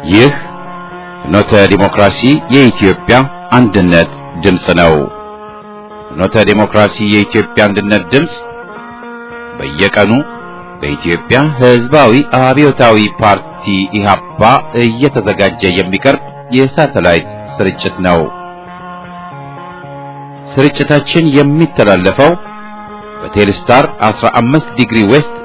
ይህ ፍኖተ ዲሞክራሲ የኢትዮጵያ አንድነት ድምፅ ነው። ፍኖተ ዲሞክራሲ የኢትዮጵያ አንድነት ድምፅ በየቀኑ በኢትዮጵያ ሕዝባዊ አብዮታዊ ፓርቲ ኢህአፓ እየተዘጋጀ የሚቀርብ የሳተላይት ስርጭት ነው። ስርጭታችን የሚተላለፈው በቴሌስታር 15 ዲግሪ ዌስት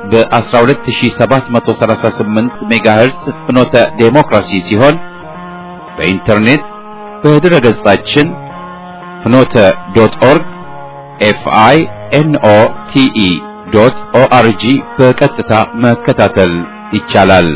በ12738 ሜጋሄርስ ፍኖተ ዴሞክራሲ ሲሆን በኢንተርኔት በድረ ገጻችን ፍኖተ ዶት ኦርግ ኤፍአይ ኤንኦ ቲኢ ዶት ኦአርጂ በቀጥታ መከታተል ይቻላል።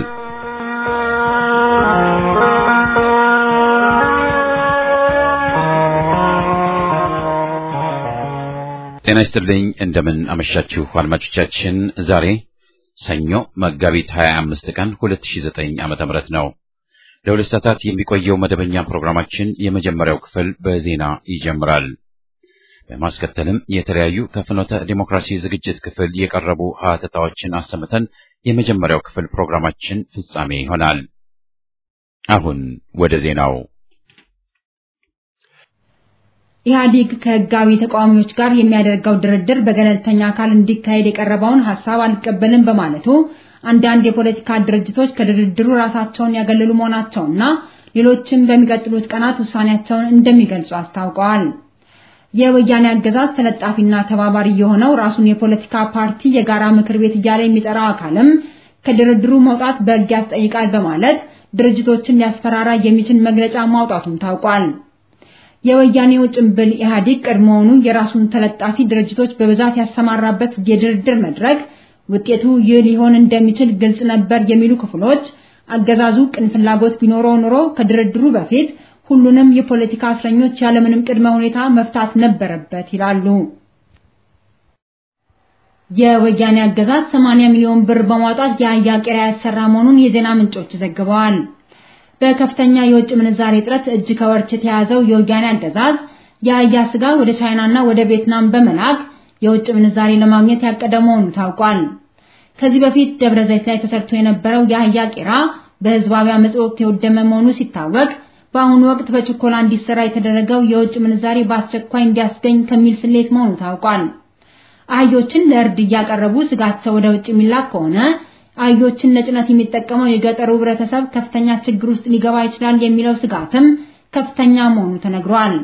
ጤና ይስጥልኝ። እንደምን አመሻችሁ አድማጮቻችን። ዛሬ ሰኞ መጋቢት 25 ቀን 2009 ዓመተ ምህረት ነው። ለሁለት ሰዓታት የሚቆየው መደበኛ ፕሮግራማችን የመጀመሪያው ክፍል በዜና ይጀምራል። በማስከተልም የተለያዩ ከፍኖተ ዲሞክራሲ ዝግጅት ክፍል የቀረቡ ሀተታዎችን አሰምተን የመጀመሪያው ክፍል ፕሮግራማችን ፍጻሜ ይሆናል። አሁን ወደ ዜናው ኢህአዴግ ከህጋዊ ተቃዋሚዎች ጋር የሚያደርገው ድርድር በገለልተኛ አካል እንዲካሄድ የቀረበውን ሐሳብ አልቀበልም በማለቱ አንዳንድ የፖለቲካ ድርጅቶች ከድርድሩ ራሳቸውን ያገለሉ መሆናቸውና ሌሎችም በሚቀጥሉት ቀናት ውሳኔያቸውን እንደሚገልጹ አስታውቀዋል። የወያኔ አገዛዝ ተለጣፊና ተባባሪ የሆነው ራሱን የፖለቲካ ፓርቲ የጋራ ምክር ቤት እያለ የሚጠራው አካልም ከድርድሩ መውጣት በሕግ ያስጠይቃል በማለት ድርጅቶችን ሊያስፈራራ የሚችል መግለጫ ማውጣቱም ታውቋል። የወያኔው ጭምብል ኢህአዴግ ቀድሞውኑ የራሱን ተለጣፊ ድርጅቶች በብዛት ያሰማራበት የድርድር መድረክ ውጤቱ ይህ ሊሆን እንደሚችል ግልጽ ነበር የሚሉ ክፍሎች አገዛዙ ቅን ፍላጎት ቢኖረው ኖሮ ከድርድሩ በፊት ሁሉንም የፖለቲካ እስረኞች ያለምንም ቅድመ ሁኔታ መፍታት ነበረበት ይላሉ። የወያኔ አገዛዝ 80 ሚሊዮን ብር በማውጣት የአህያ ቄራ ያሰራ መሆኑን የዜና ምንጮች ዘግበዋል። በከፍተኛ የውጭ ምንዛሬ እጥረት እጅ ከወርች የተያዘው የወያኔ አገዛዝ የአህያ ስጋ ወደ ቻይናና ወደ ቪየትናም በመላክ የውጭ ምንዛሬ ለማግኘት ያቀደ መሆኑ ታውቋል። ከዚህ በፊት ደብረ ዘይት ላይ ተሰርቶ የነበረው የአህያ ቄራ በህዝባዊ አመጽ ወቅት የወደመ መሆኑ ሲታወቅ በአሁኑ ወቅት በችኮላ እንዲሰራ የተደረገው የውጭ ምንዛሬ በአስቸኳይ እንዲያስገኝ ከሚል ስሌት መሆኑ ታውቋል። አህዮችን ለእርድ እያቀረቡ ስጋቸው ወደ ውጭ የሚላክ ከሆነ አህዮችን ለጭነት የሚጠቀመው የገጠሩ ህብረተሰብ ከፍተኛ ችግር ውስጥ ሊገባ ይችላል የሚለው ስጋትም ከፍተኛ መሆኑ ተነግሯል።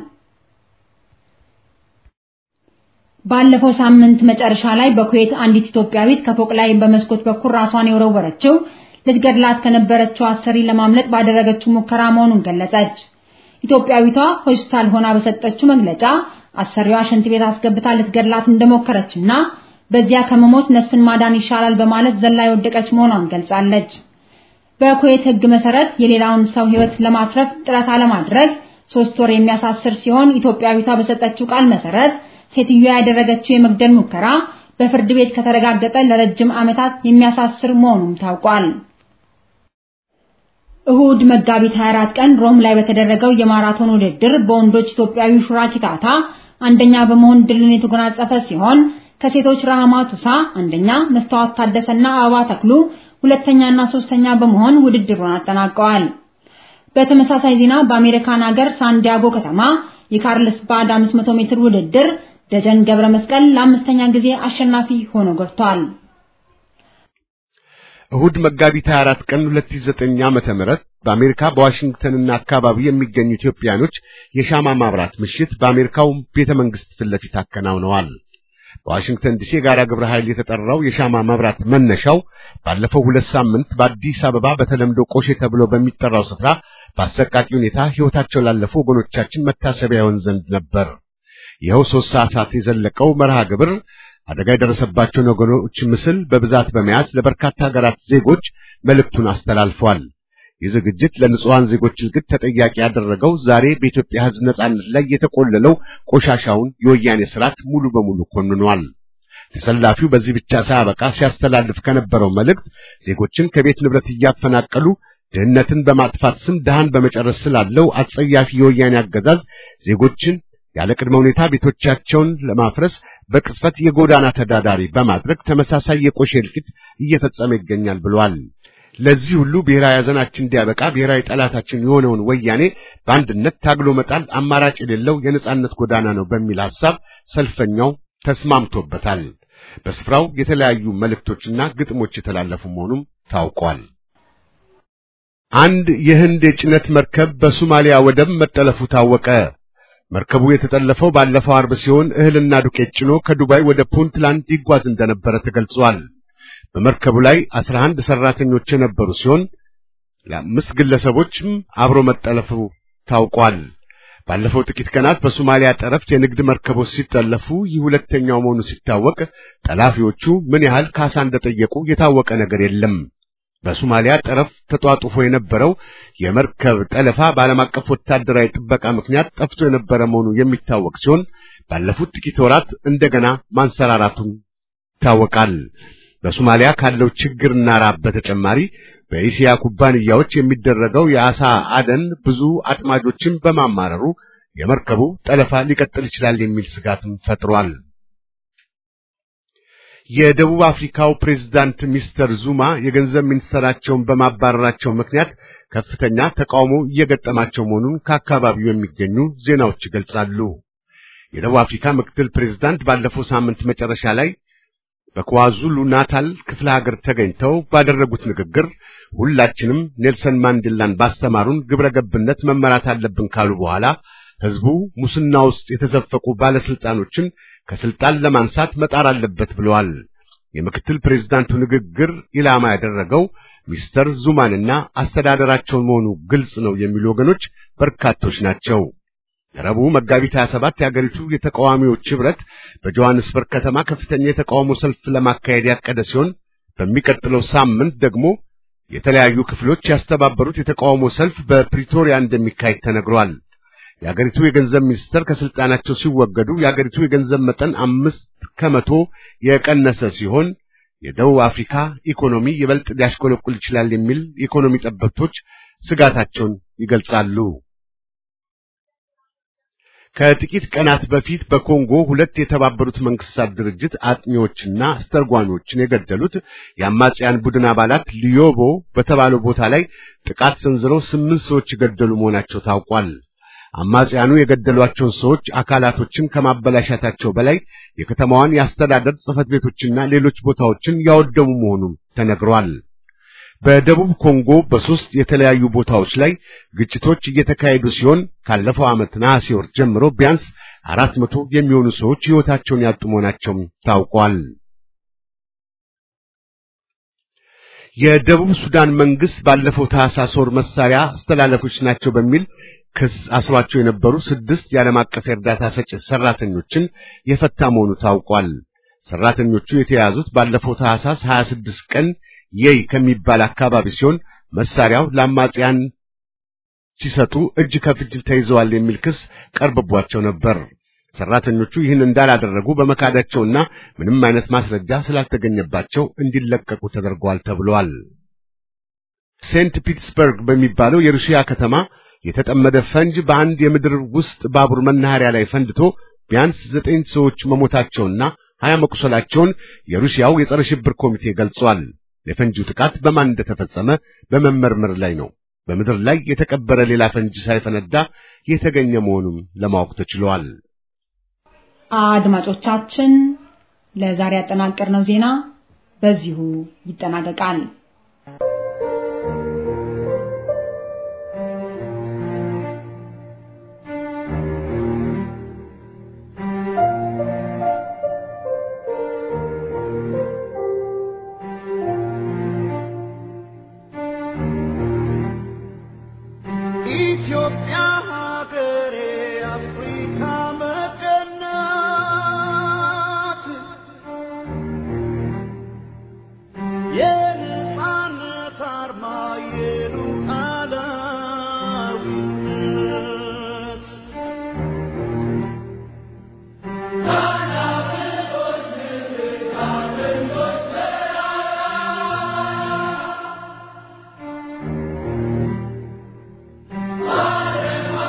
ባለፈው ሳምንት መጨረሻ ላይ በኩዌት አንዲት ኢትዮጵያዊት ከፎቅ ላይ በመስኮት በኩል ራሷን የወረወረችው ልትገድላት ከነበረችው አሰሪ ለማምለጥ ባደረገችው ሙከራ መሆኑን ገለጸች። ኢትዮጵያዊቷ ሆስፒታል ሆና በሰጠችው መግለጫ አሰሪዋ ሽንት ቤት አስገብታ ልትገድላት እንደሞከረችና በዚያ ከመሞት ነፍስን ማዳን ይሻላል በማለት ዘላ የወደቀች መሆኗን ገልጻለች። በኩዌት ሕግ መሰረት የሌላውን ሰው ሕይወት ለማትረፍ ጥረት አለማድረግ ሶስት ወር የሚያሳስር ሲሆን ኢትዮጵያዊቷ በሰጠችው ቃል መሰረት ሴትዮዋ ያደረገችው የመግደል ሙከራ በፍርድ ቤት ከተረጋገጠ ለረጅም ዓመታት የሚያሳስር መሆኑም ታውቋል። እሁድ መጋቢት 24 ቀን ሮም ላይ በተደረገው የማራቶን ውድድር በወንዶች ኢትዮጵያዊ ሹራ ኪታታ አንደኛ በመሆን ድልን የተጎናጸፈ ሲሆን ከሴቶች ረሃማ ቱሳ አንደኛ፣ መስታወት ታደሰና አበባ ተክሉ ሁለተኛና ሶስተኛ በመሆን ውድድሩን አጠናቀዋል። በተመሳሳይ ዜና በአሜሪካን ሀገር ሳንዲያጎ ከተማ የካርልስ ባድ 500 ሜትር ውድድር ደጀን ገብረ መስቀል ለአምስተኛ ጊዜ አሸናፊ ሆኖ ገብቷል። እሁድ መጋቢት 24 ቀን 2009 ዓመተ ምህረት በአሜሪካ በዋሽንግተንና አካባቢ የሚገኙ ኢትዮጵያኖች የሻማ ማብራት ምሽት በአሜሪካው ቤተ መንግስት ፊት ለፊት አከናውነዋል። በዋሽንግተን ዲሲ የጋራ ግብረ ኃይል የተጠራው የሻማ መብራት መነሻው ባለፈው ሁለት ሳምንት በአዲስ አበባ በተለምዶ ቆሼ ተብሎ በሚጠራው ስፍራ በአሰቃቂ ሁኔታ ሕይወታቸው ላለፉ ወገኖቻችን መታሰቢያ ይሆን ዘንድ ነበር። ይኸው ሦስት ሰዓታት የዘለቀው መርሃ ግብር አደጋ የደረሰባቸውን ወገኖች ምስል በብዛት በመያዝ ለበርካታ ሀገራት ዜጎች መልእክቱን አስተላልፏል። ይህ ዝግጅት ለንጹሐን ዜጎች እልግት ተጠያቂ ያደረገው ዛሬ በኢትዮጵያ ሕዝብ ነጻነት ላይ የተቆለለው ቆሻሻውን የወያኔ ስርዓት ሙሉ በሙሉ ኮንኗል። ተሰላፊው በዚህ ብቻ ሳያበቃ ሲያስተላልፍ ከነበረው መልእክት ዜጎችን ከቤት ንብረት እያፈናቀሉ ድህነትን በማጥፋት ስም ድሃን በመጨረስ ስላለው አጸያፊ የወያኔ አገዛዝ ዜጎችን ያለ ቅድመ ሁኔታ ቤቶቻቸውን ለማፍረስ በቅጽበት የጎዳና ተዳዳሪ በማድረግ ተመሳሳይ የቆሼ እልቂት እየፈጸመ ይገኛል ብሏል። ለዚህ ሁሉ ብሔራዊ ሐዘናችን እንዲያበቃ ብሔራዊ ጠላታችን የሆነውን ወያኔ በአንድነት ታግሎ መጣል አማራጭ የሌለው የነጻነት ጎዳና ነው በሚል ሐሳብ ሰልፈኛው ተስማምቶበታል። በስፍራው የተለያዩ መልእክቶችና ግጥሞች የተላለፉ መሆኑም ታውቋል። አንድ የህንድ የጭነት መርከብ በሶማሊያ ወደብ መጠለፉ ታወቀ። መርከቡ የተጠለፈው ባለፈው አርብ ሲሆን እህልና ዱቄት ጭኖ ከዱባይ ወደ ፑንትላንድ ይጓዝ እንደነበረ ተገልጿል። በመርከቡ ላይ አስራ አንድ ሰራተኞች የነበሩ ሲሆን ለአምስት ግለሰቦችም አብሮ መጠለፉ ታውቋል። ባለፈው ጥቂት ቀናት በሶማሊያ ጠረፍ የንግድ መርከቦች ሲጠለፉ ይህ ሁለተኛው መሆኑ ሲታወቅ ጠላፊዎቹ ምን ያህል ካሳ እንደጠየቁ የታወቀ ነገር የለም። በሶማሊያ ጠረፍ ተጧጡፎ የነበረው የመርከብ ጠለፋ በዓለም አቀፍ ወታደራዊ ጥበቃ ምክንያት ጠፍቶ የነበረ መሆኑ የሚታወቅ ሲሆን ባለፉት ጥቂት ወራት እንደገና ማንሰራራቱን ይታወቃል። በሶማሊያ ካለው ችግርና ራብ በተጨማሪ በኢሲያ ኩባንያዎች የሚደረገው የአሳ አደን ብዙ አጥማጆችን በማማረሩ የመርከቡ ጠለፋ ሊቀጥል ይችላል የሚል ስጋትም ፈጥሯል። የደቡብ አፍሪካው ፕሬዝዳንት ሚስተር ዙማ የገንዘብ ሚኒስትራቸውን በማባረራቸው ምክንያት ከፍተኛ ተቃውሞ እየገጠማቸው መሆኑን ከአካባቢው የሚገኙ ዜናዎች ይገልጻሉ። የደቡብ አፍሪካ ምክትል ፕሬዝዳንት ባለፈው ሳምንት መጨረሻ ላይ በኳዙሉ ናታል ክፍለ ሀገር ተገኝተው ባደረጉት ንግግር ሁላችንም ኔልሰን ማንዴላን ባስተማሩን ግብረ ገብነት መመራት አለብን ካሉ በኋላ ሕዝቡ ሙስና ውስጥ የተዘፈቁ ባለስልጣኖችን ከስልጣን ለማንሳት መጣር አለበት ብለዋል። የምክትል ፕሬዝዳንቱ ንግግር ኢላማ ያደረገው ሚስተር ዙማንና አስተዳደራቸውን መሆኑ ግልጽ ነው የሚሉ ወገኖች በርካቶች ናቸው። ረቡዕ መጋቢት 27 የአገሪቱ የተቃዋሚዎች ህብረት በጆሐንስበርግ ከተማ ከፍተኛ የተቃውሞ ሰልፍ ለማካሄድ ያቀደ ሲሆን በሚቀጥለው ሳምንት ደግሞ የተለያዩ ክፍሎች ያስተባበሩት የተቃውሞ ሰልፍ በፕሪቶሪያ እንደሚካሄድ ተነግሯል። የአገሪቱ የገንዘብ ሚኒስትር ከስልጣናቸው ሲወገዱ የአገሪቱ የገንዘብ መጠን አምስት ከመቶ የቀነሰ ሲሆን የደቡብ አፍሪካ ኢኮኖሚ ይበልጥ ሊያሽቆለቁል ይችላል የሚል የኢኮኖሚ ጠበብቶች ስጋታቸውን ይገልጻሉ። ከጥቂት ቀናት በፊት በኮንጎ ሁለት የተባበሩት መንግስታት ድርጅት አጥኚዎችና አስተርጓሚዎችን የገደሉት የአማጽያን ቡድን አባላት ሊዮቦ በተባለው ቦታ ላይ ጥቃት ሰንዝረው ስምንት ሰዎች የገደሉ መሆናቸው ታውቋል። አማጽያኑ የገደሏቸውን ሰዎች አካላቶችን ከማበላሻታቸው በላይ የከተማዋን የአስተዳደር ጽሕፈት ቤቶችና ሌሎች ቦታዎችን ያወደሙ መሆኑን ተነግሯል። በደቡብ ኮንጎ በሶስት የተለያዩ ቦታዎች ላይ ግጭቶች እየተካሄዱ ሲሆን ካለፈው ዓመት ነሐሴ ወር ጀምሮ ቢያንስ አራት መቶ የሚሆኑ ሰዎች ሕይወታቸውን ያጡ መሆናቸውም ታውቋል። የደቡብ ሱዳን መንግስት ባለፈው ታህሳስ ወር መሳሪያ አስተላለፎች ናቸው በሚል ክስ አስሯቸው የነበሩ ስድስት የዓለም አቀፍ የእርዳታ ሰጪ ሰራተኞችን የፈታ መሆኑ ታውቋል። ሰራተኞቹ የተያዙት ባለፈው ታህሳስ 26 ቀን የይ ከሚባል አካባቢ ሲሆን መሳሪያው ለአማጽያን ሲሰጡ እጅ ከፍንጅ ተይዘዋል የሚል ክስ ቀርቦባቸው ነበር። ሰራተኞቹ ይህን እንዳላደረጉ በመካዳቸውና ምንም አይነት ማስረጃ ስላልተገኘባቸው እንዲለቀቁ ተደርገዋል ተብሏል። ሴንት ፒተርስበርግ በሚባለው የሩሲያ ከተማ የተጠመደ ፈንጅ በአንድ የምድር ውስጥ ባቡር መናኸሪያ ላይ ፈንድቶ ቢያንስ ዘጠኝ ሰዎች መሞታቸውና ሀያ መቁሰላቸውን የሩሲያው የጸረ ሽብር ኮሚቴ ገልጿል። የፈንጂው ጥቃት በማን እንደተፈጸመ በመመርመር ላይ ነው። በምድር ላይ የተቀበረ ሌላ ፈንጂ ሳይፈነዳ የተገኘ መሆኑን ለማወቅ ተችሏል። አድማጮቻችን፣ ለዛሬ ያጠናቀርነው ዜና በዚሁ ይጠናቀቃል። Hallelujah.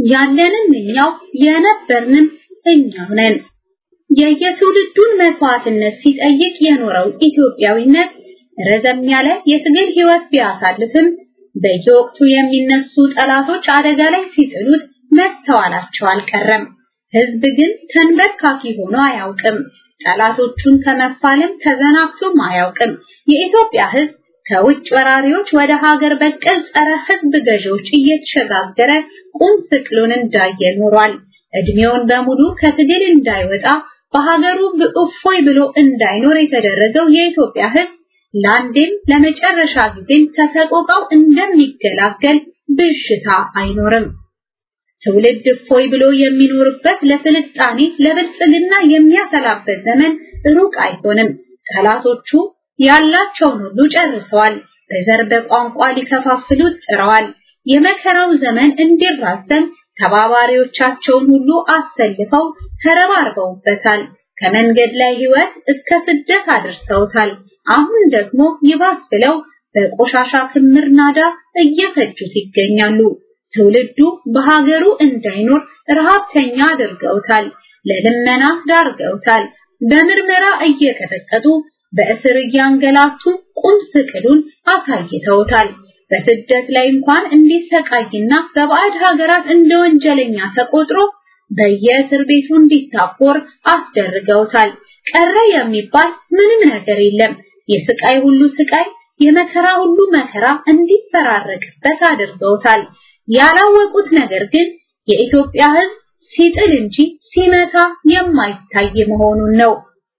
ያለንም እኛው የነበርንም እኛው ነን። የየትውልዱን መስዋዕትነት ሲጠይቅ የኖረው ኢትዮጵያዊነት ረዘም ያለ የትግል ህይወት ቢያሳልፍም በየወቅቱ የሚነሱ ጠላቶች አደጋ ላይ ሲጥሉት መስተዋላቸው አልቀረም። ህዝብ ግን ተንበርካኪ ሆኖ አያውቅም። ጠላቶቹን ከመፋለም ተዘናግቶም አያውቅም። የኢትዮጵያ ህዝብ ከውጭ ወራሪዎች ወደ ሀገር በቀል ጸረ ህዝብ ገዢዎች እየተሸጋገረ ቁም ስቅሉን እንዳየ ኖሯል። እድሜውን በሙሉ ከትግል እንዳይወጣ በሀገሩ እፎይ ብሎ እንዳይኖር የተደረገው የኢትዮጵያ ህዝብ ለአንዴም ለመጨረሻ ጊዜም ከሰቆቃው እንደሚገላገል ብዥታ አይኖርም። ትውልድ እፎይ ብሎ የሚኖርበት ለስልጣኔ ለብልጽግና የሚያሰላበት ዘመን ሩቅ አይሆንም። ጠላቶቹ ያላቸውን ሁሉ ጨርሰዋል። በዘር በቋንቋ ሊከፋፍሉት ጥረዋል። የመከራው ዘመን እንዲራዘም ተባባሪዎቻቸውን ሁሉ አሰልፈው ተረባርበውበታል። ከመንገድ ላይ ህይወት እስከ ስደት አድርሰውታል። አሁን ደግሞ ይባስ ብለው በቆሻሻ ክምር ናዳ እየፈጁት ይገኛሉ። ትውልዱ በሀገሩ እንዳይኖር ረሃብተኛ አድርገውታል። ለልመና ዳርገውታል። በምርመራ እየቀጠቀጡ በእስር እያንገላቱ ቁም ስቅሉን አሳይተውታል። በስደት ላይ እንኳን እንዲሰቃይና በባዕድ ሀገራት እንደ ወንጀለኛ ተቆጥሮ በየእስር ቤቱ እንዲታቆር አስደርገውታል። ቀረ የሚባል ምንም ነገር የለም። የስቃይ ሁሉ ስቃይ፣ የመከራ ሁሉ መከራ እንዲፈራረቅበት አድርገውታል። ያላወቁት ነገር ግን የኢትዮጵያ ሕዝብ ሲጥል እንጂ ሲመታ የማይታይ መሆኑን ነው።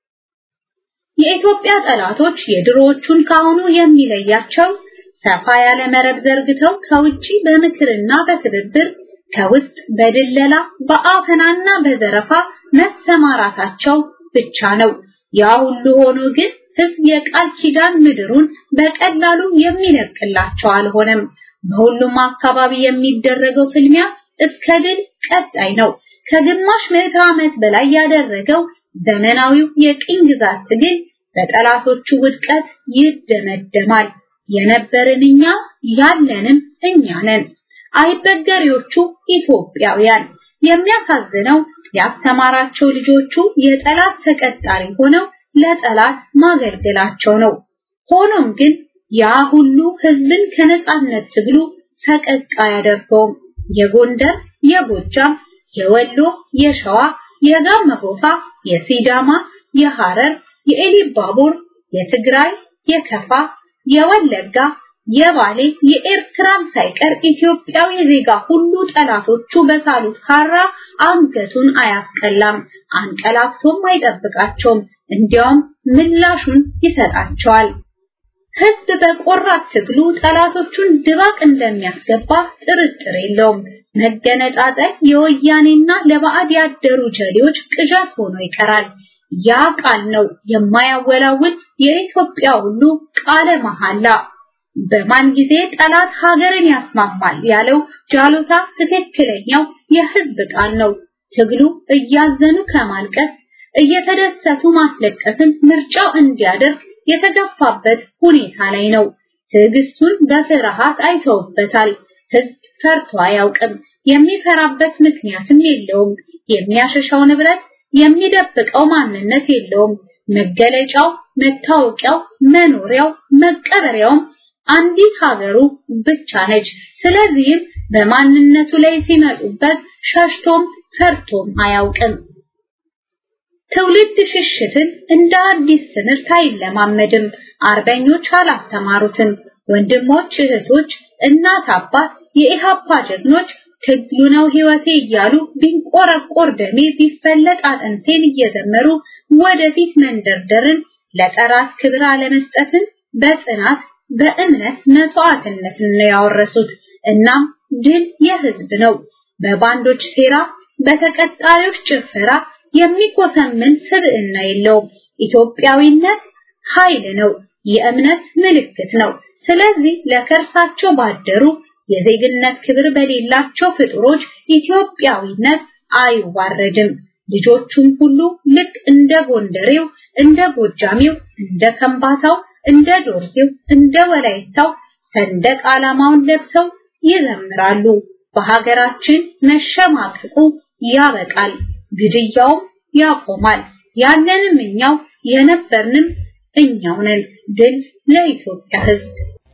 የኢትዮጵያ ጠላቶች የድሮዎቹን ካሁኑ የሚለያቸው ሰፋ ያለ መረብ ዘርግተው ከውጪ በምክርና በትብብር ከውስጥ በድለላ በአፈናና በዘረፋ መሰማራታቸው ብቻ ነው። ያ ሁሉ ሆኖ ግን ህዝብ የቃል ኪዳን ምድሩን በቀላሉ የሚለቅላቸው አልሆነም። በሁሉም አካባቢ የሚደረገው ፍልሚያ እስከ ድል ቀጣይ ነው። ከግማሽ ምዕተ ዓመት በላይ ያደረገው ዘመናዊው የቅኝ ግዛት ትግል በጠላቶቹ ውድቀት ይደመደማል። የነበርን እኛ ያለንም እኛ ነን። አይበገሬዎቹ ኢትዮጵያውያን። የሚያሳዝነው ያስተማራቸው ልጆቹ የጠላት ተቀጣሪ ሆነው ለጠላት ማገልገላቸው ነው። ሆኖም ግን ያ ሁሉ ህዝብን ከነጻነት ትግሉ ፈቀቅ አያደርገውም። የጎንደር፣ የጎጃም፣ የወሎ፣ የሸዋ፣ የጋሞ ጎፋ፣ የሲዳማ፣ የሐረር፣ የኤሊባቡር፣ የትግራይ፣ የከፋ፣ የወለጋ፣ የባሌ፣ የኤርትራም ሳይቀር ኢትዮጵያዊ ዜጋ ሁሉ ጠላቶቹ በሳሉት ካራ አንገቱን አያስቀላም፣ አንቀላፍቶም አይጠብቃቸውም። እንዲያውም ምላሹን ይሰጣቸዋል። ህዝብ በቆራት ትግሉ ጠላቶቹን ድባቅ እንደሚያስገባ ጥርጥር የለውም። መገነጣጠል የወያኔና ለባዕድ ያደሩ ጀሌዎች ቅዠት ሆኖ ይቀራል። ያ ቃል ነው የማያወላውል የኢትዮጵያ ሁሉ ቃለ መሐላ። በማን ጊዜ ጠላት ሀገርን ያስማማል ያለው ጃሎታ ትክክለኛው የህዝብ ቃል ነው። ትግሉ እያዘኑ ከማልቀስ እየተደሰቱ ማስለቀስን ምርጫው እንዲያደርግ የተገፋበት ሁኔታ ላይ ነው። ትዕግስቱን በፍርሃት አይተውበታል። ህዝብ ፈርቶ አያውቅም። የሚፈራበት ምክንያትም የለውም። የሚያሸሻው ንብረት፣ የሚደብቀው ማንነት የለውም። መገለጫው፣ መታወቂያው፣ መኖሪያው፣ መቀበሪያውም አንዲት ሀገሩ ብቻ ነች። ስለዚህም በማንነቱ ላይ ሲመጡበት ሸሽቶም ፈርቶም አያውቅም። ትውልድ ሽሽትን እንደ አዲስ ትምህርት አይለማመድም። አርበኞች አላስተማሩትም። ወንድሞች፣ እህቶች፣ እናት፣ አባት፣ የኢሃፓ ጀግኖች ትግሉ ነው ህይወቴ እያሉ ቢንቆረቆር ደሜ ቢፈለጥ አጥንቴን እየዘመሩ ወደፊት መንደርደርን ለጠራት ክብር አለመስጠትን በጽናት በእምነት መስዋዕትነትን ነው ያወረሱት። እናም ድል የህዝብ ነው። በባንዶች ሴራ፣ በተቀጣሪዎች ጭፈራ የሚኮሰምን ስብዕና የለውም። ኢትዮጵያዊነት ኃይል ነው፣ የእምነት ምልክት ነው። ስለዚህ ለከርሳቸው ባደሩ የዜግነት ክብር በሌላቸው ፍጡሮች ኢትዮጵያዊነት አይዋረድም። ልጆቹም ሁሉ ልክ እንደ ጎንደሬው፣ እንደ ጎጃሜው፣ እንደ ከምባታው፣ እንደ ዶርዜው፣ እንደ ወላይታው ሰንደቅ ዓላማውን ለብሰው ይዘምራሉ። በሀገራችን መሸማቀቁ ያበቃል፣ ግድያውም ያቆማል። ያለንም እኛው የነበርንም እኛው ነን። ድል ለኢትዮጵያ ሕዝብ!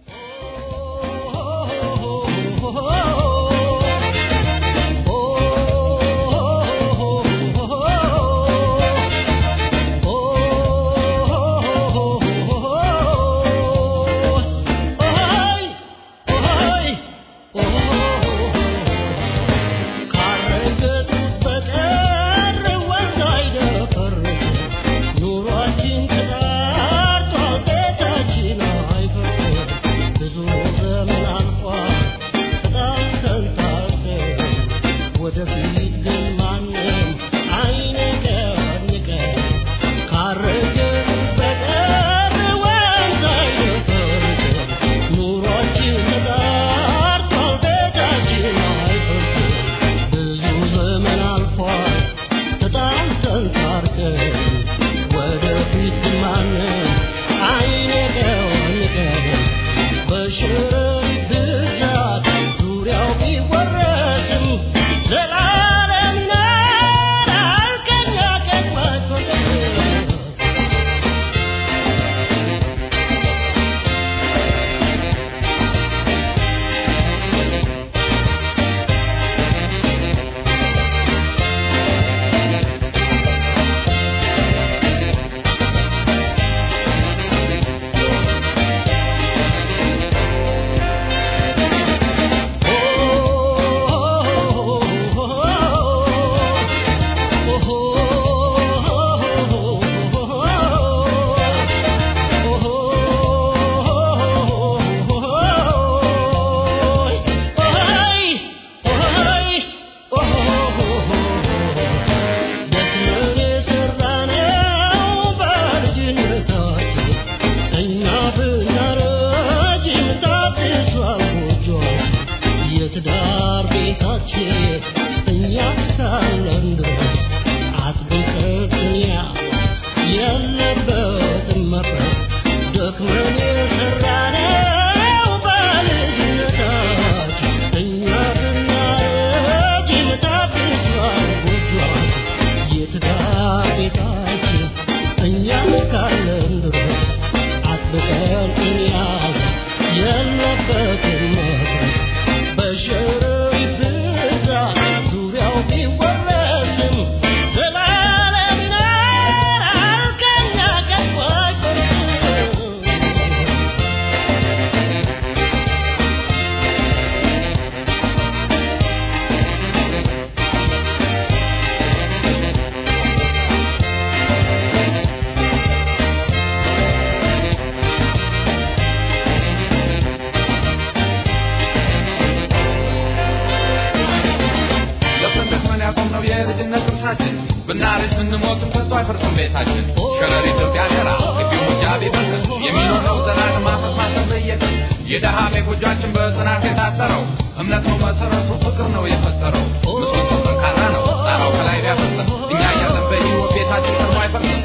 ብናረጅ ብንሞትም ከቶ አይፈርስም ቤታችን ሸረሪት ቢያገራ ግቢው ሙጃ ቢበስል የሚኖረው ዘላለም አፈስ ማሰብ በየቀን የደሃ ጎጇችን በጽናት የታጠረው እምነት ነው መሰረቱ ፍቅር ነው የፈጠረው ምሰሶ ጠንካራ ነው ጣራው ከላይ ቢያፈስም እኛ እያለን በሕይወት ቤታችን ቀድሞ አይፈርስም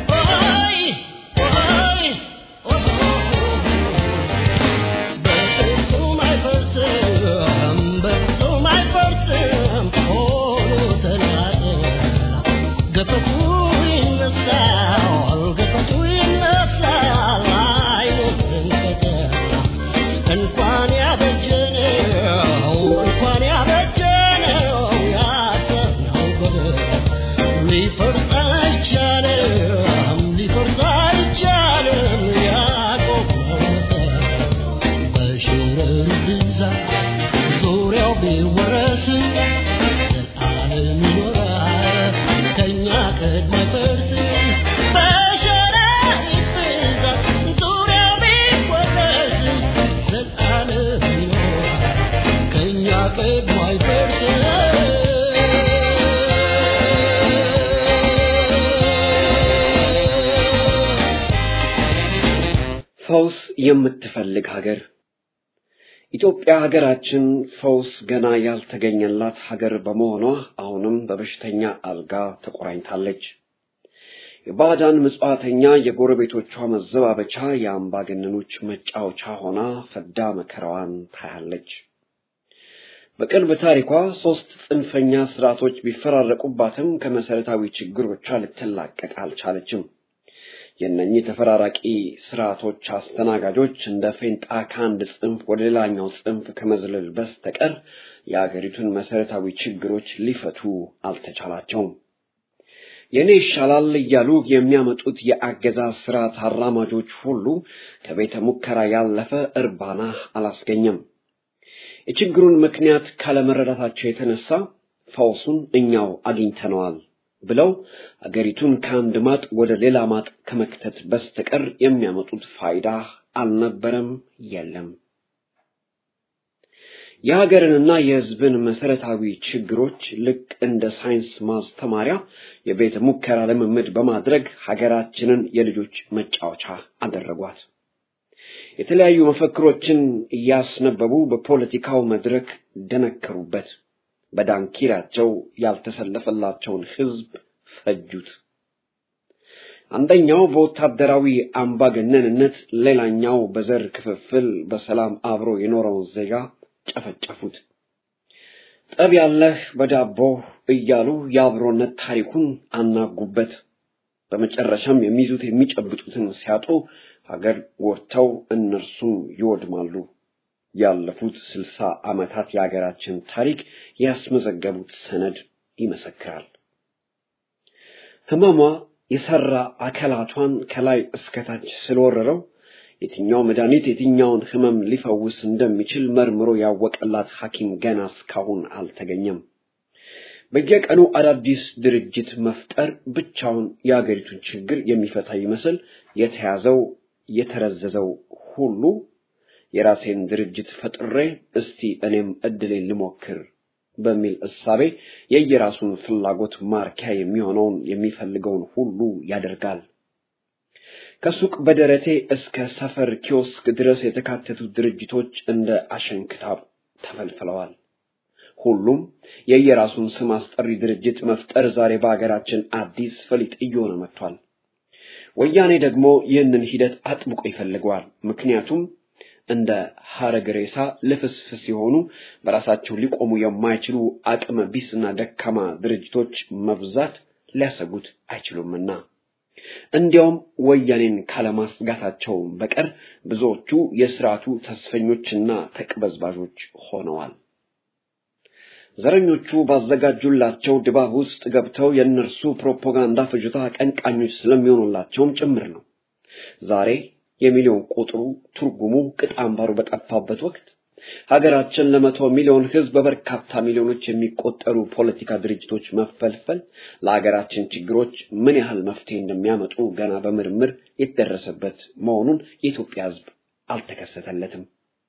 ፈውስ የምትፈልግ ሀገር ኢትዮጵያ ሀገራችን ፈውስ ገና ያልተገኘላት ሀገር በመሆኗ አሁንም በበሽተኛ አልጋ ተቆራኝታለች። የባዕዳን ምጽዋተኛ የጎረቤቶቿ መዘባበቻ፣ የአምባገነኖች መጫወቻ ሆና ፈዳ መከራዋን ታያለች። በቅርብ ታሪኳ ሶስት ጽንፈኛ ስርዓቶች ቢፈራረቁባትም ከመሰረታዊ ችግሮቿ ልትላቀቅ አልቻለችም። የእነኚህ ተፈራራቂ ስርዓቶች አስተናጋጆች እንደ ፌንጣ ከአንድ ጽንፍ ወደ ሌላኛው ጽንፍ ከመዝለል በስተቀር የአገሪቱን መሰረታዊ ችግሮች ሊፈቱ አልተቻላቸውም። የኔ ይሻላል እያሉ የሚያመጡት የአገዛዝ ስርዓት አራማጆች ሁሉ ከቤተ ሙከራ ያለፈ እርባና አላስገኘም። የችግሩን ምክንያት ካለመረዳታቸው የተነሳ ፈውሱን እኛው አግኝተነዋል ብለው አገሪቱን ከአንድ ማጥ ወደ ሌላ ማጥ ከመክተት በስተቀር የሚያመጡት ፋይዳ አልነበረም፣ የለም። የሀገርንና የሕዝብን መሰረታዊ ችግሮች ልክ እንደ ሳይንስ ማስተማሪያ የቤተ ሙከራ ልምምድ በማድረግ ሀገራችንን የልጆች መጫወቻ አደረጓት። የተለያዩ መፈክሮችን እያስነበቡ በፖለቲካው መድረክ ደነከሩበት። በዳንኪራቸው ያልተሰለፈላቸውን ሕዝብ ፈጁት። አንደኛው በወታደራዊ አምባገነንነት፣ ሌላኛው በዘር ክፍፍል በሰላም አብሮ የኖረውን ዜጋ ጨፈጨፉት። ጠብ ያለህ በዳቦ እያሉ የአብሮነት ታሪኩን አናጉበት። በመጨረሻም የሚይዙት የሚጨብጡትን ሲያጡ ሀገር ጎድተው እነርሱም ይወድማሉ። ያለፉት ስልሳ ዓመታት የሀገራችን ታሪክ ያስመዘገቡት ሰነድ ይመሰክራል። ህመሟ የሰራ አካላቷን ከላይ እስከታች ስለወረረው የትኛው መድኃኒት የትኛውን ህመም ሊፈውስ እንደሚችል መርምሮ ያወቀላት ሐኪም ገና እስካሁን አልተገኘም። በየቀኑ አዳዲስ ድርጅት መፍጠር ብቻውን የአገሪቱን ችግር የሚፈታ ይመስል የተያዘው የተረዘዘው ሁሉ የራሴን ድርጅት ፈጥሬ እስቲ እኔም እድሌን ልሞክር በሚል እሳቤ የየራሱን ፍላጎት ማርኪያ የሚሆነውን የሚፈልገውን ሁሉ ያደርጋል። ከሱቅ በደረቴ እስከ ሰፈር ኪዮስክ ድረስ የተካተቱ ድርጅቶች እንደ አሸንክታብ ተፈልፍለዋል። ሁሉም የየራሱን ስም አስጠሪ ድርጅት መፍጠር ዛሬ በሀገራችን አዲስ ፈሊጥ እየሆነ መጥቷል። ወያኔ ደግሞ ይህንን ሂደት አጥብቆ ይፈልገዋል። ምክንያቱም እንደ ሐረግ ሬሳ ልፍስፍስ የሆኑ በራሳቸው ሊቆሙ የማይችሉ አቅመ ቢስና ደካማ ድርጅቶች መብዛት ሊያሰጉት አይችሉምና። እንዲያውም ወያኔን ካለማስጋታቸው በቀር ብዙዎቹ የስርዓቱ ተስፈኞችና ተቅበዝባዦች ሆነዋል። ዘረኞቹ ባዘጋጁላቸው ድባብ ውስጥ ገብተው የእነርሱ ፕሮፓጋንዳ ፍጆታ አቀንቃኞች ስለሚሆኑላቸውም ጭምር ነው። ዛሬ የሚሊዮን ቁጥሩ ትርጉሙ ቅጥ አምባሩ በጠፋበት ወቅት ሀገራችን ለመቶ ሚሊዮን ሕዝብ በበርካታ ሚሊዮኖች የሚቆጠሩ ፖለቲካ ድርጅቶች መፈልፈል ለሀገራችን ችግሮች ምን ያህል መፍትሄ እንደሚያመጡ ገና በምርምር የተደረሰበት መሆኑን የኢትዮጵያ ሕዝብ አልተከሰተለትም።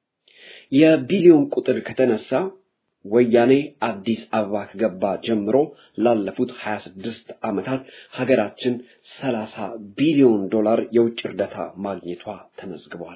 የቢሊዮን ቁጥር ከተነሳ ወያኔ አዲስ አበባ ከገባ ጀምሮ ላለፉት 26 ዓመታት ሀገራችን 30 ቢሊዮን ዶላር የውጭ እርዳታ ማግኘቷ ተመዝግቧል።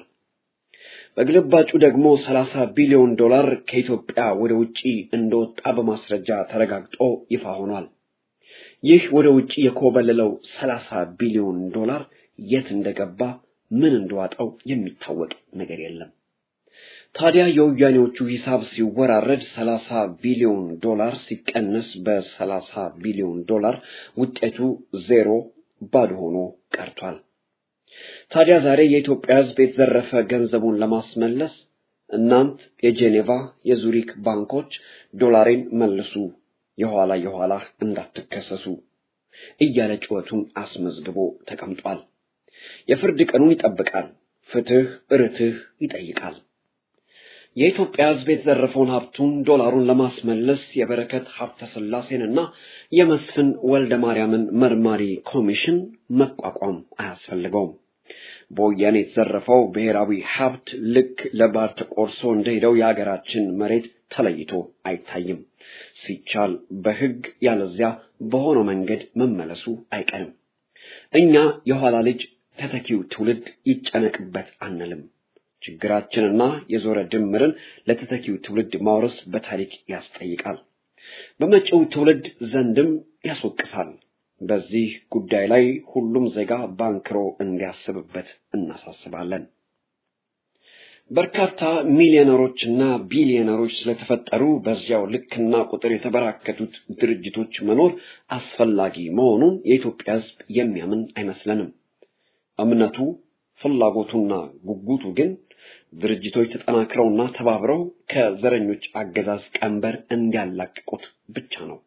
በግልባጩ ደግሞ 30 ቢሊዮን ዶላር ከኢትዮጵያ ወደ ውጪ እንደወጣ በማስረጃ ተረጋግጦ ይፋ ሆኗል። ይህ ወደ ውጪ የኮበለለው 30 ቢሊዮን ዶላር የት እንደገባ ምን እንደዋጠው የሚታወቅ ነገር የለም። ታዲያ የወያኔዎቹ ሂሳብ ሲወራረድ 30 ቢሊዮን ዶላር ሲቀነስ በ30 ቢሊዮን ዶላር ውጤቱ ዜሮ ባዶ ሆኖ ቀርቷል። ታዲያ ዛሬ የኢትዮጵያ ሕዝብ የተዘረፈ ገንዘቡን ለማስመለስ እናንት የጄኔቫ የዙሪክ ባንኮች ዶላሬን መልሱ፣ የኋላ የኋላ እንዳትከሰሱ እያለ ጩኸቱን አስመዝግቦ ተቀምጧል። የፍርድ ቀኑን ይጠብቃል። ፍትህ ርትህ ይጠይቃል። የኢትዮጵያ ሕዝብ የተዘረፈውን ሀብቱን ዶላሩን ለማስመለስ የበረከት ሀብተ ስላሴንና የመስፍን ወልደ ማርያምን መርማሪ ኮሚሽን መቋቋም አያስፈልገውም። በወያኔ የተዘረፈው ብሔራዊ ሀብት ልክ ለባር ተቆርሶ እንደሄደው የሀገራችን መሬት ተለይቶ አይታይም። ሲቻል በሕግ ያለዚያ በሆነው መንገድ መመለሱ አይቀርም። እኛ የኋላ ልጅ ተተኪው ትውልድ ይጨነቅበት አንልም። ችግራችንና የዞረ ድምርን ለተተኪው ትውልድ ማውረስ በታሪክ ያስጠይቃል፣ በመጪው ትውልድ ዘንድም ያስወቅሳል። በዚህ ጉዳይ ላይ ሁሉም ዜጋ ባንክሮ እንዲያስብበት እናሳስባለን። በርካታ ሚሊዮነሮችና ቢሊዮነሮች ስለተፈጠሩ በዚያው ልክና ቁጥር የተበራከቱት ድርጅቶች መኖር አስፈላጊ መሆኑን የኢትዮጵያ ሕዝብ የሚያምን አይመስለንም። እምነቱ፣ ፍላጎቱና ጉጉቱ ግን ድርጅቶች ተጠናክረውና ተባብረው ከዘረኞች አገዛዝ ቀንበር እንዲያላቅቁት ብቻ ነው።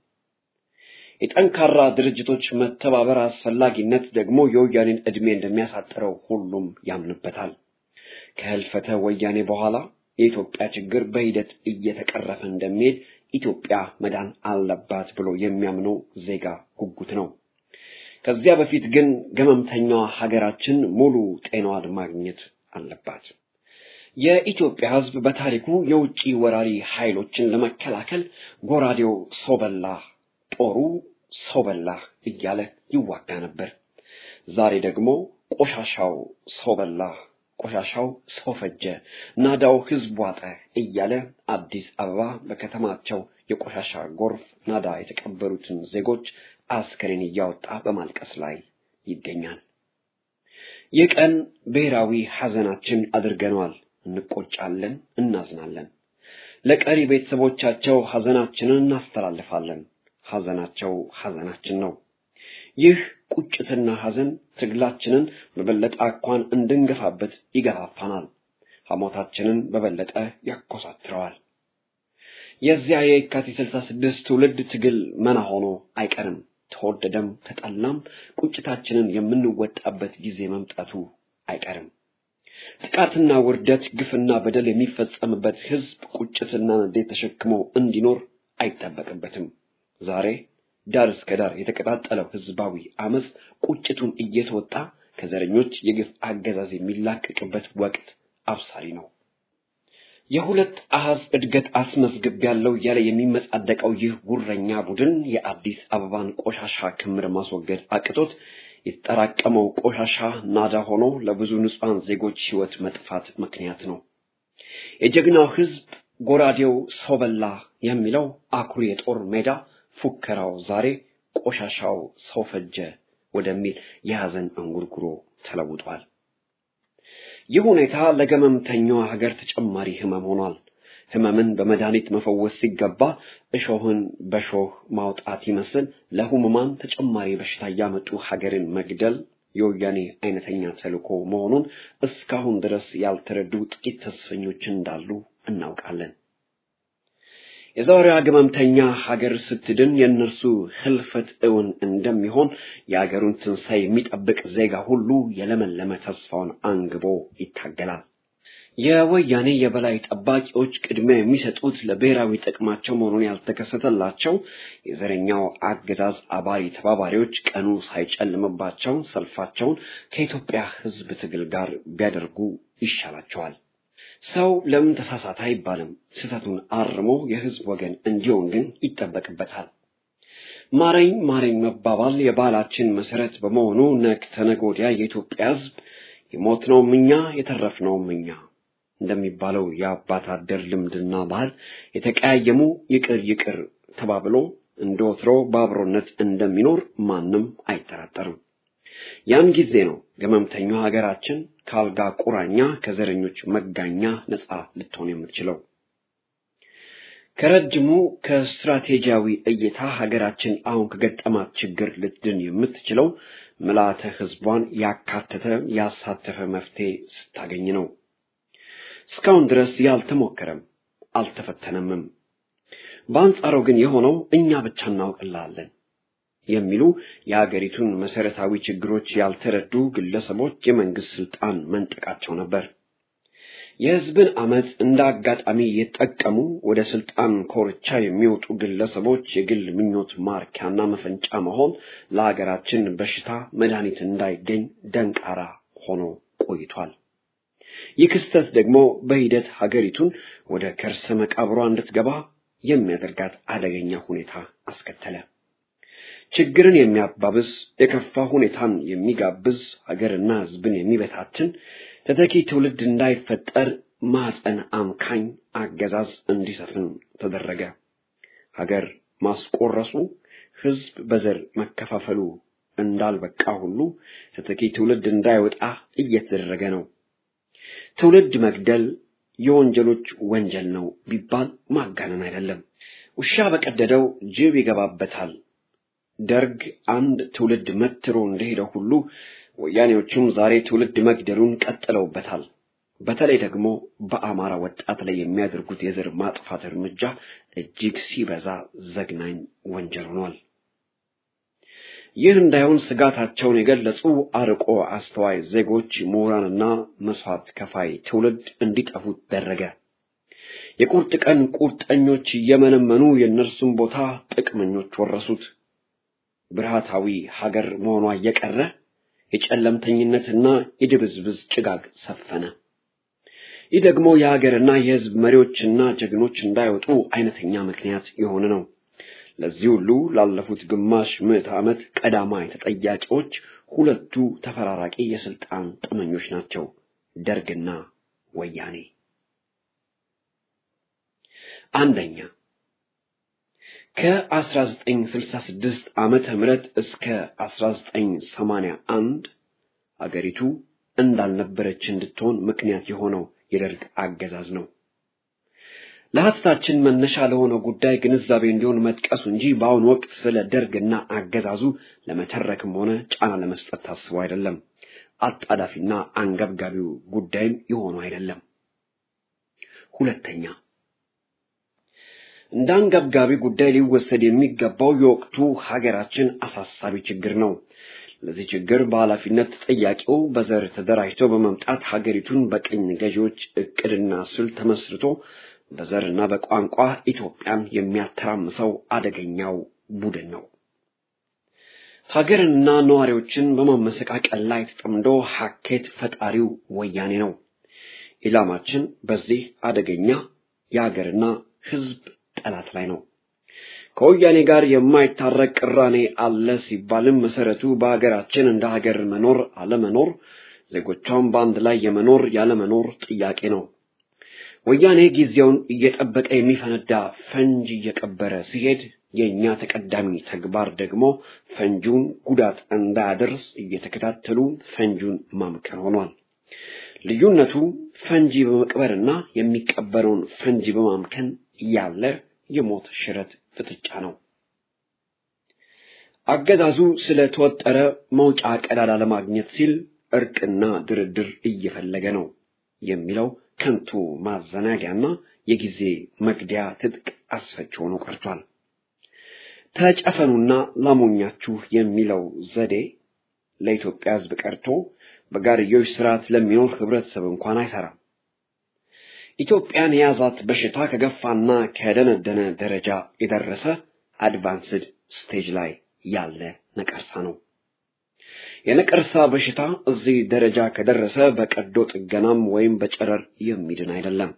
የጠንካራ ድርጅቶች መተባበር አስፈላጊነት ደግሞ የወያኔን ዕድሜ እንደሚያሳጥረው ሁሉም ያምንበታል። ከህልፈተ ወያኔ በኋላ የኢትዮጵያ ችግር በሂደት እየተቀረፈ እንደሚሄድ ኢትዮጵያ መዳን አለባት ብሎ የሚያምነው ዜጋ ጉጉት ነው። ከዚያ በፊት ግን ገመምተኛዋ ሀገራችን ሙሉ ጤናዋን ማግኘት አለባት። የኢትዮጵያ ሕዝብ በታሪኩ የውጭ ወራሪ ኃይሎችን ለመከላከል ጎራዴው ሰው በላ፣ ጦሩ ሰው በላ እያለ ይዋጋ ነበር። ዛሬ ደግሞ ቆሻሻው ሰው በላ ቆሻሻው ሰው ፈጀ፣ ናዳው ህዝብ ዋጠ እያለ አዲስ አበባ በከተማቸው የቆሻሻ ጎርፍ ናዳ የተቀበሩትን ዜጎች አስከሬን እያወጣ በማልቀስ ላይ ይገኛል። ይህ ቀን ብሔራዊ ሐዘናችን አድርገነዋል። እንቆጫለን፣ እናዝናለን። ለቀሪ ቤተሰቦቻቸው ሐዘናችንን እናስተላልፋለን። ሐዘናቸው ሐዘናችን ነው። ይህ ቁጭትና ሐዘን ትግላችንን በበለጠ አኳን እንድንገፋበት ይገፋፋናል። ሐሞታችንን በበለጠ ያኮሳትረዋል። የዚያ የካቲት ስልሳ ስድስት ትውልድ ትግል መና ሆኖ አይቀርም። ተወደደም ተጠላም ቁጭታችንን የምንወጣበት ጊዜ መምጣቱ አይቀርም። ጥቃትና ውርደት፣ ግፍና በደል የሚፈጸምበት ህዝብ ቁጭትና ንዴት ተሸክሞ እንዲኖር አይጠበቅበትም። ዛሬ ዳር እስከ ዳር የተቀጣጠለው ህዝባዊ አመፅ ቁጭቱን እየተወጣ ከዘረኞች የግፍ አገዛዝ የሚላቀቅበት ወቅት አብሳሪ ነው። የሁለት አሃዝ እድገት አስመዝግብ ያለው እያለ የሚመጻደቀው ይህ ጉረኛ ቡድን የአዲስ አበባን ቆሻሻ ክምር ማስወገድ አቅቶት የተጠራቀመው ቆሻሻ ናዳ ሆኖ ለብዙ ንጹሐን ዜጎች ህይወት መጥፋት ምክንያት ነው። የጀግናው ህዝብ ጎራዴው ሰው በላ የሚለው አኩሪ የጦር ሜዳ ፉከራው ዛሬ ቆሻሻው ሰው ፈጀ ወደሚል የሐዘን እንጉርጉሮ ተለውጧል። ይህ ሁኔታ ለገመምተኛዋ ሀገር ተጨማሪ ህመም ሆኗል። ህመምን በመድኃኒት መፈወስ ሲገባ እሾህን በሾህ ማውጣት ይመስል ለህሙማን ተጨማሪ በሽታ እያመጡ ሀገርን መግደል የወያኔ አይነተኛ ተልዕኮ መሆኑን እስካሁን ድረስ ያልተረዱ ጥቂት ተስፈኞች እንዳሉ እናውቃለን። የዛሬዋ ግመምተኛ ሀገር ስትድን የእነርሱ ህልፈት እውን እንደሚሆን የሀገሩን ትንሣኤ የሚጠብቅ ዜጋ ሁሉ የለመለመ ተስፋውን አንግቦ ይታገላል። የወያኔ የበላይ ጠባቂዎች ቅድሚያ የሚሰጡት ለብሔራዊ ጥቅማቸው መሆኑን ያልተከሰተላቸው የዘረኛው አገዛዝ አባሪ ተባባሪዎች ቀኑ ሳይጨልምባቸው ሰልፋቸውን ከኢትዮጵያ ህዝብ ትግል ጋር ቢያደርጉ ይሻላቸዋል። ሰው ለምን ተሳሳተ አይባልም። ስህተቱን አርሞ የህዝብ ወገን እንዲሆን ግን ይጠበቅበታል። ማረኝ ማረኝ መባባል የባህላችን መሰረት በመሆኑ ነገ ተነገ ወዲያ የኢትዮጵያ ህዝብ የሞትነውም እኛ የተረፍነውም እኛ እንደሚባለው የአባት አደር ልምድና ባህል የተቀያየሙ ይቅር ይቅር ተባብሎ እንደ ወትሮ በአብሮነት እንደሚኖር ማንም አይጠራጠርም። ያን ጊዜ ነው ገመምተኛው ሀገራችን ከአልጋ ቁራኛ ከዘረኞች መጋኛ ነፃ ልትሆን የምትችለው። ከረጅሙ ከስትራቴጂያዊ እይታ ሀገራችን አሁን ከገጠማት ችግር ልትድን የምትችለው ምልዓተ ህዝቧን ያካተተ ያሳተፈ መፍትሄ ስታገኝ ነው። እስካሁን ድረስ ያልተሞከረም አልተፈተነምም። በአንጻሩ ግን የሆነው እኛ ብቻ እናውቅላለን የሚሉ የአገሪቱን መሰረታዊ ችግሮች ያልተረዱ ግለሰቦች የመንግስት ስልጣን መንጠቃቸው ነበር። የህዝብን አመፅ እንደ አጋጣሚ የተጠቀሙ ወደ ስልጣን ኮርቻ የሚወጡ ግለሰቦች የግል ምኞት ማርኪያና መፈንጫ መሆን ለሀገራችን በሽታ መድኃኒት እንዳይገኝ ደንቃራ ሆኖ ቆይቷል። ይህ ክስተት ደግሞ በሂደት ሀገሪቱን ወደ ከርሰ መቃብሯ እንድትገባ የሚያደርጋት አደገኛ ሁኔታ አስከተለ። ችግርን የሚያባብስ የከፋ ሁኔታን የሚጋብዝ ሀገርና ህዝብን የሚበታትን ተተኪ ትውልድ እንዳይፈጠር ማፀን አምካኝ አገዛዝ እንዲሰፍን ተደረገ። ሀገር ማስቆረሱ፣ ህዝብ በዘር መከፋፈሉ እንዳልበቃ ሁሉ ተተኪ ትውልድ እንዳይወጣ እየተደረገ ነው። ትውልድ መግደል የወንጀሎች ወንጀል ነው ቢባል ማጋነን አይደለም። ውሻ በቀደደው ጅብ ይገባበታል። ደርግ አንድ ትውልድ መትሮ እንደሄደው ሁሉ ወያኔዎቹም ዛሬ ትውልድ መግደሉን ቀጥለውበታል። በተለይ ደግሞ በአማራ ወጣት ላይ የሚያደርጉት የዘር ማጥፋት እርምጃ እጅግ ሲበዛ ዘግናኝ ወንጀል ሆኗል። ይህ እንዳይሆን ስጋታቸውን የገለጹ አርቆ አስተዋይ ዜጎች፣ ምሁራንና መስዋዕት ከፋይ ትውልድ እንዲጠፉ ደረገ። የቁርጥ ቀን ቁርጠኞች እየመነመኑ የእነርሱን ቦታ ጥቅመኞች ወረሱት። ብርሃታዊ ሀገር መሆኗ እየቀረ የጨለምተኝነትና የድብዝብዝ ጭጋግ ሰፈነ። ይህ ደግሞ የሀገርና የሕዝብ መሪዎችና ጀግኖች እንዳይወጡ አይነተኛ ምክንያት የሆነ ነው። ለዚህ ሁሉ ላለፉት ግማሽ ምዕተ ዓመት ቀዳማይ ተጠያቂዎች ሁለቱ ተፈራራቂ የስልጣን ጥመኞች ናቸው፣ ደርግና ወያኔ። አንደኛ ከ1966 ዓመተ ምህረት እስከ 1981 አገሪቱ እንዳልነበረች እንድትሆን ምክንያት የሆነው የደርግ አገዛዝ ነው። ለሀተታችን መነሻ ለሆነው ጉዳይ ግንዛቤ እንዲሆን መጥቀሱ እንጂ በአሁኑ ወቅት ስለ ደርግና አገዛዙ ለመተረክም ሆነ ጫና ለመስጠት ታስቦ አይደለም። አጣዳፊና አንገብጋቢው ጉዳይም የሆኑ አይደለም። ሁለተኛ እንደ አንገብጋቢ ጉዳይ ሊወሰድ የሚገባው የወቅቱ ሀገራችን አሳሳቢ ችግር ነው። ለዚህ ችግር በኃላፊነት ተጠያቂው በዘር ተደራጅቶ በመምጣት ሀገሪቱን በቅኝ ገዢዎች እቅድና ስልት ተመስርቶ በዘርና በቋንቋ ኢትዮጵያን የሚያተራምሰው አደገኛው ቡድን ነው። ሀገርንና ነዋሪዎችን በማመሰቃቀል ላይ ተጠምዶ ሀኬት ፈጣሪው ወያኔ ነው። ኢላማችን በዚህ አደገኛ የሀገርና ሕዝብ ጠላት ላይ ነው። ከወያኔ ጋር የማይታረቅ ቅራኔ አለ ሲባልም መሰረቱ በሀገራችን እንደ ሀገር መኖር አለመኖር፣ ዜጎቿን በአንድ ላይ የመኖር ያለመኖር ጥያቄ ነው። ወያኔ ጊዜውን እየጠበቀ የሚፈነዳ ፈንጅ እየቀበረ ሲሄድ የእኛ ተቀዳሚ ተግባር ደግሞ ፈንጂውን ጉዳት እንዳያደርስ እየተከታተሉ ፈንጂውን ማምከን ሆኗል። ልዩነቱ ፈንጂ በመቅበርና የሚቀበረውን ፈንጂ በማምከን ያለ የሞት ሽረት ፍጥጫ ነው። አገዛዙ ስለተወጠረ መውጫ ቀዳዳ ለማግኘት ሲል እርቅና ድርድር እየፈለገ ነው የሚለው ከንቱ ማዘናጊያና የጊዜ መግደያ ትጥቅ አስፈች ሆኖ ቀርቷል። ተጨፈኑና ላሞኛችሁ የሚለው ዘዴ ለኢትዮጵያ ሕዝብ ቀርቶ በጋርዮሽ ስርዓት ለሚኖር ህብረተሰብ እንኳን አይሰራም። ኢትዮጵያን የያዛት በሽታ ከገፋና ከደነደነ ደረጃ የደረሰ አድቫንስድ ስቴጅ ላይ ያለ ነቀርሳ ነው። የነቀርሳ በሽታ እዚህ ደረጃ ከደረሰ በቀዶ ጥገናም ወይም በጨረር የሚድን አይደለም።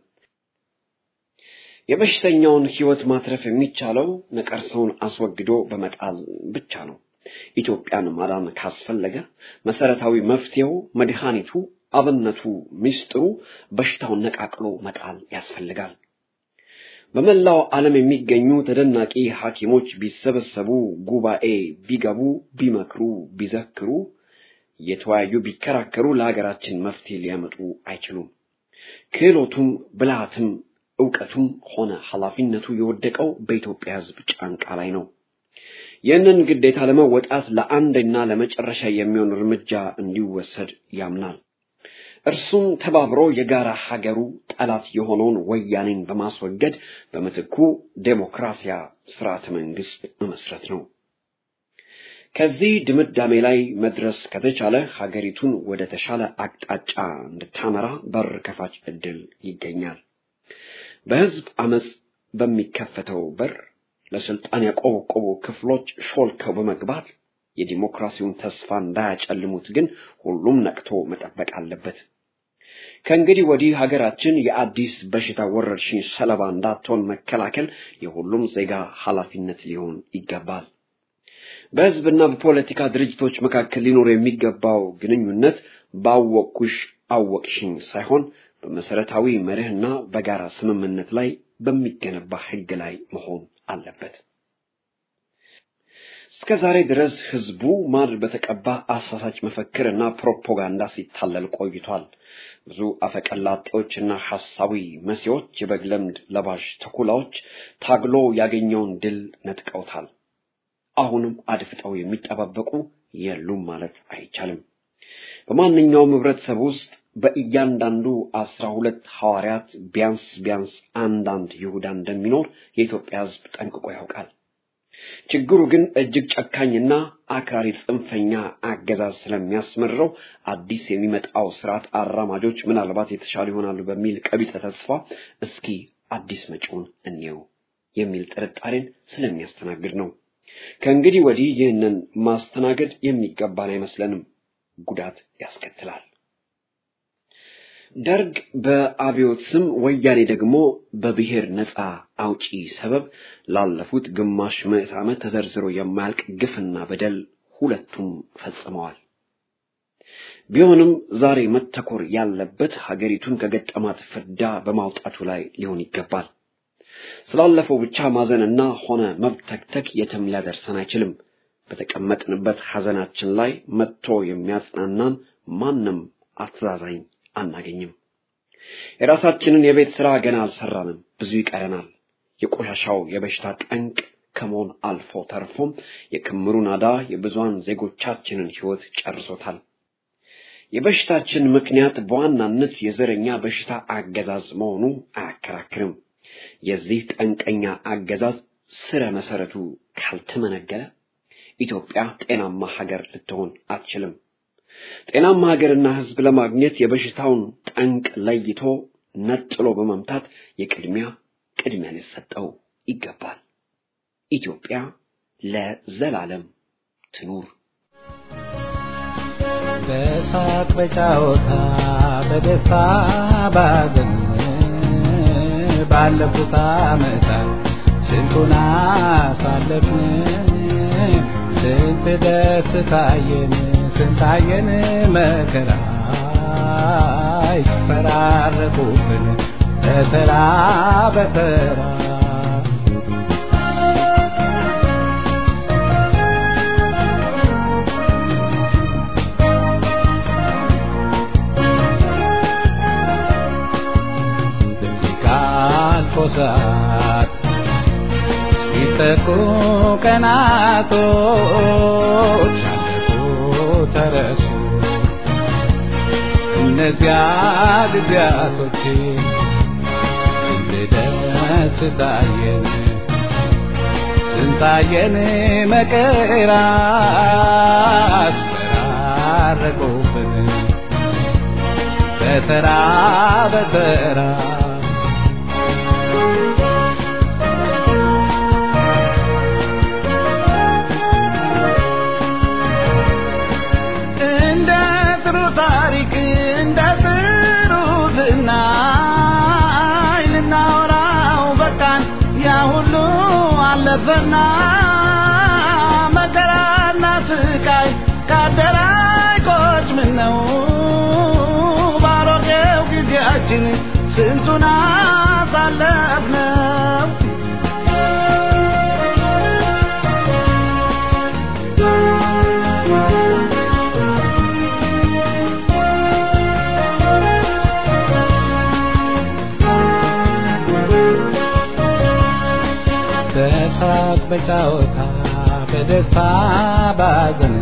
የበሽተኛውን ሕይወት ማትረፍ የሚቻለው ነቀርሳውን አስወግዶ በመጣል ብቻ ነው። ኢትዮጵያን ማዳን ካስፈለገ መሰረታዊ መፍትሄው መድኃኒቱ አብነቱ ምስጢሩ በሽታውን ነቃቅሎ መጣል ያስፈልጋል። በመላው ዓለም የሚገኙ ተደናቂ ሐኪሞች ቢሰበሰቡ፣ ጉባኤ ቢገቡ፣ ቢመክሩ፣ ቢዘክሩ፣ እየተወያዩ ቢከራከሩ ለሀገራችን መፍትሄ ሊያመጡ አይችሉም። ክህሎቱም ብልሃትም እውቀቱም ሆነ ኃላፊነቱ የወደቀው በኢትዮጵያ ሕዝብ ጫንቃ ላይ ነው። ይህንን ግዴታ ለመወጣት ለአንድና ለመጨረሻ የሚሆን እርምጃ እንዲወሰድ ያምናል። እርሱም ተባብሮ የጋራ ሀገሩ ጠላት የሆነውን ወያኔን በማስወገድ በምትኩ ዴሞክራሲያ ስርዓተ መንግስት መመስረት ነው። ከዚህ ድምዳሜ ላይ መድረስ ከተቻለ ሀገሪቱን ወደ ተሻለ አቅጣጫ እንድታመራ በር ከፋች ዕድል ይገኛል። በህዝብ አመፅ በሚከፈተው በር ለስልጣን ያቆበቆቡ ክፍሎች ሾልከው በመግባት የዲሞክራሲውን ተስፋ እንዳያጨልሙት ግን ሁሉም ነቅቶ መጠበቅ አለበት። ከእንግዲህ ወዲህ ሀገራችን የአዲስ በሽታ ወረርሽኝ ሰለባ እንዳትሆን መከላከል የሁሉም ዜጋ ኃላፊነት ሊሆን ይገባል። በህዝብና በፖለቲካ ድርጅቶች መካከል ሊኖር የሚገባው ግንኙነት ባወቅኩሽ አወቅሽኝ ሳይሆን በመሰረታዊ መርህና በጋራ ስምምነት ላይ በሚገነባ ህግ ላይ መሆን አለበት። እስከ ዛሬ ድረስ ህዝቡ ማር በተቀባ አሳሳች መፈክርና ፕሮፓጋንዳ ሲታለል ቆይቷል። ብዙ አፈቀላጤዎችና ሐሳዊ መሲዎች የበግ ለምድ ለባሽ ተኩላዎች ታግሎ ያገኘውን ድል ነጥቀውታል። አሁንም አድፍጠው የሚጠባበቁ የሉም ማለት አይቻልም። በማንኛውም ህብረተሰብ ውስጥ በእያንዳንዱ አስራ ሁለት ሐዋርያት ቢያንስ ቢያንስ አንዳንድ ይሁዳ እንደሚኖር የኢትዮጵያ ህዝብ ጠንቅቆ ያውቃል። ችግሩ ግን እጅግ ጨካኝና አክራሪ ጽንፈኛ አገዛዝ ስለሚያስመርረው አዲስ የሚመጣው ስርዓት አራማጆች ምናልባት የተሻሉ ይሆናሉ በሚል ቀቢጸ ተስፋ እስኪ አዲስ መጪውን እንየው የሚል ጥርጣሬን ስለሚያስተናግድ ነው። ከእንግዲህ ወዲህ ይህንን ማስተናገድ የሚገባን አይመስለንም፣ ጉዳት ያስከትላል። ደርግ በአብዮት ስም ወያኔ ደግሞ በብሔር ነፃ አውጪ ሰበብ ላለፉት ግማሽ ምዕት ዓመት ተዘርዝሮ የማያልቅ ግፍና በደል ሁለቱም ፈጽመዋል። ቢሆንም ዛሬ መተኮር ያለበት ሀገሪቱን ከገጠማት ፍዳ በማውጣቱ ላይ ሊሆን ይገባል። ስላለፈው ብቻ ማዘንና ሆነ መብተክተክ የትም ሊያደርሰን አይችልም። በተቀመጥንበት ሐዘናችን ላይ መጥቶ የሚያጽናናን ማንም አስተዛዛኝ አናገኝም። የራሳችንን የቤት ሥራ ገና አልሰራንም፣ ብዙ ይቀረናል። የቆሻሻው የበሽታ ጠንቅ ከመሆን አልፎ ተርፎም የክምሩ ናዳ የብዙሃን ዜጎቻችንን ሕይወት ጨርሶታል። የበሽታችን ምክንያት በዋናነት የዘረኛ በሽታ አገዛዝ መሆኑ አያከራክርም። የዚህ ጠንቀኛ አገዛዝ ስረ መሰረቱ ካልተመነገረ ኢትዮጵያ ጤናማ ሀገር ልትሆን አትችልም። ጤናማ ሀገርና ሕዝብ ለማግኘት የበሽታውን ጠንቅ ለይቶ ነጥሎ በመምታት የቅድሚያ ቅድሚያ ሊሰጠው ይገባል። ኢትዮጵያ ለዘላለም ትኑር። በሳቅ በጫወታ በደስታ ባዘን ባለፉት ዓመታት ስንቱን አሳለፍን፣ ስንት ደስ ታየን፣ ስንታየን መከራ ይፈራረቁብን በተራ በተራ ሰዓት ሲጠቁ ቀናቶች አለፉ ተረሱ እነዚያ ጊዜያቶች ስንት ደስ ታየን ስንታየን መከራ አስፈራረቁብን በተራ በተራ አለፈና መከራና ስቃይ ካደራይ ቆጭ ምን ነው ባሮጌው ጊዜያችን ስንቱን አሳለፍነው በሳቅ በጫወታ በደስታ ባዘን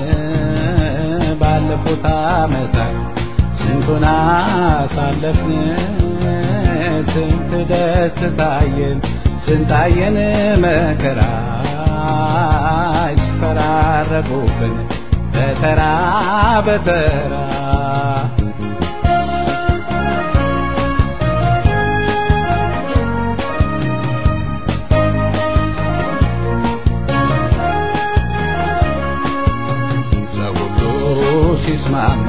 ባለፉት ዓመታት ስንቱን አሳለፍን ስንት ደስ ታየን ስንታየን መከራ ይፈራረቁብን በተራ በተራ ሲስማማ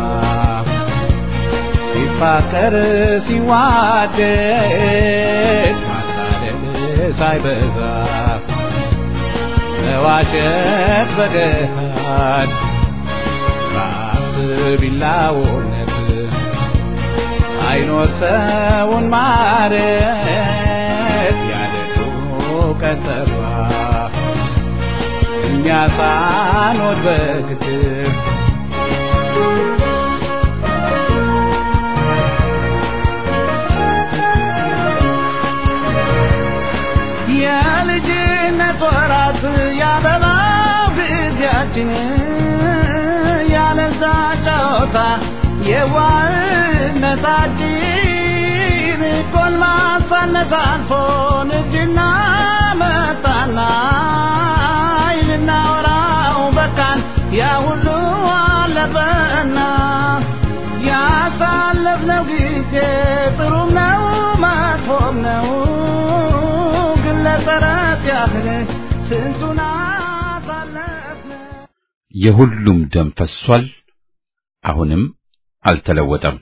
ሲፋቀር ሲዋደድ ማታለል ሳይበዛ መዋሸት በገሃድ ራስ ቢላውነት ሳይኖር ሰውን ማረት ያለቱ ቀጠሯ እኛ ሳንወድ በግትር የልጅነት ወራት ያበባው ጊዜያችን ያለዛ ጨዋታ የዋህነታችን ጎልማሳነት አልፎን እጅና መጣና ልናወራው በቃን ያ ሁሉ አለፈና ያሳለፍነው ጊዜ ጥሩም ነው መጥፎም ነው ግን ለተረት ያህል ስንቱን አሳለፍነው የሁሉም ደም ፈሷል፣ አሁንም አልተለወጠም።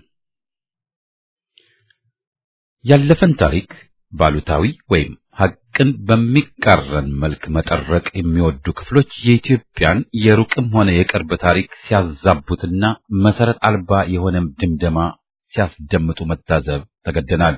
ያለፈን ታሪክ ባሉታዊ ወይም ሐቅን በሚቃረን መልክ መጠረቅ የሚወዱ ክፍሎች የኢትዮጵያን የሩቅም ሆነ የቅርብ ታሪክ ሲያዛቡትና መሰረት አልባ የሆነም ድምደማ ሲያስደምጡ መታዘብ ተገደናል።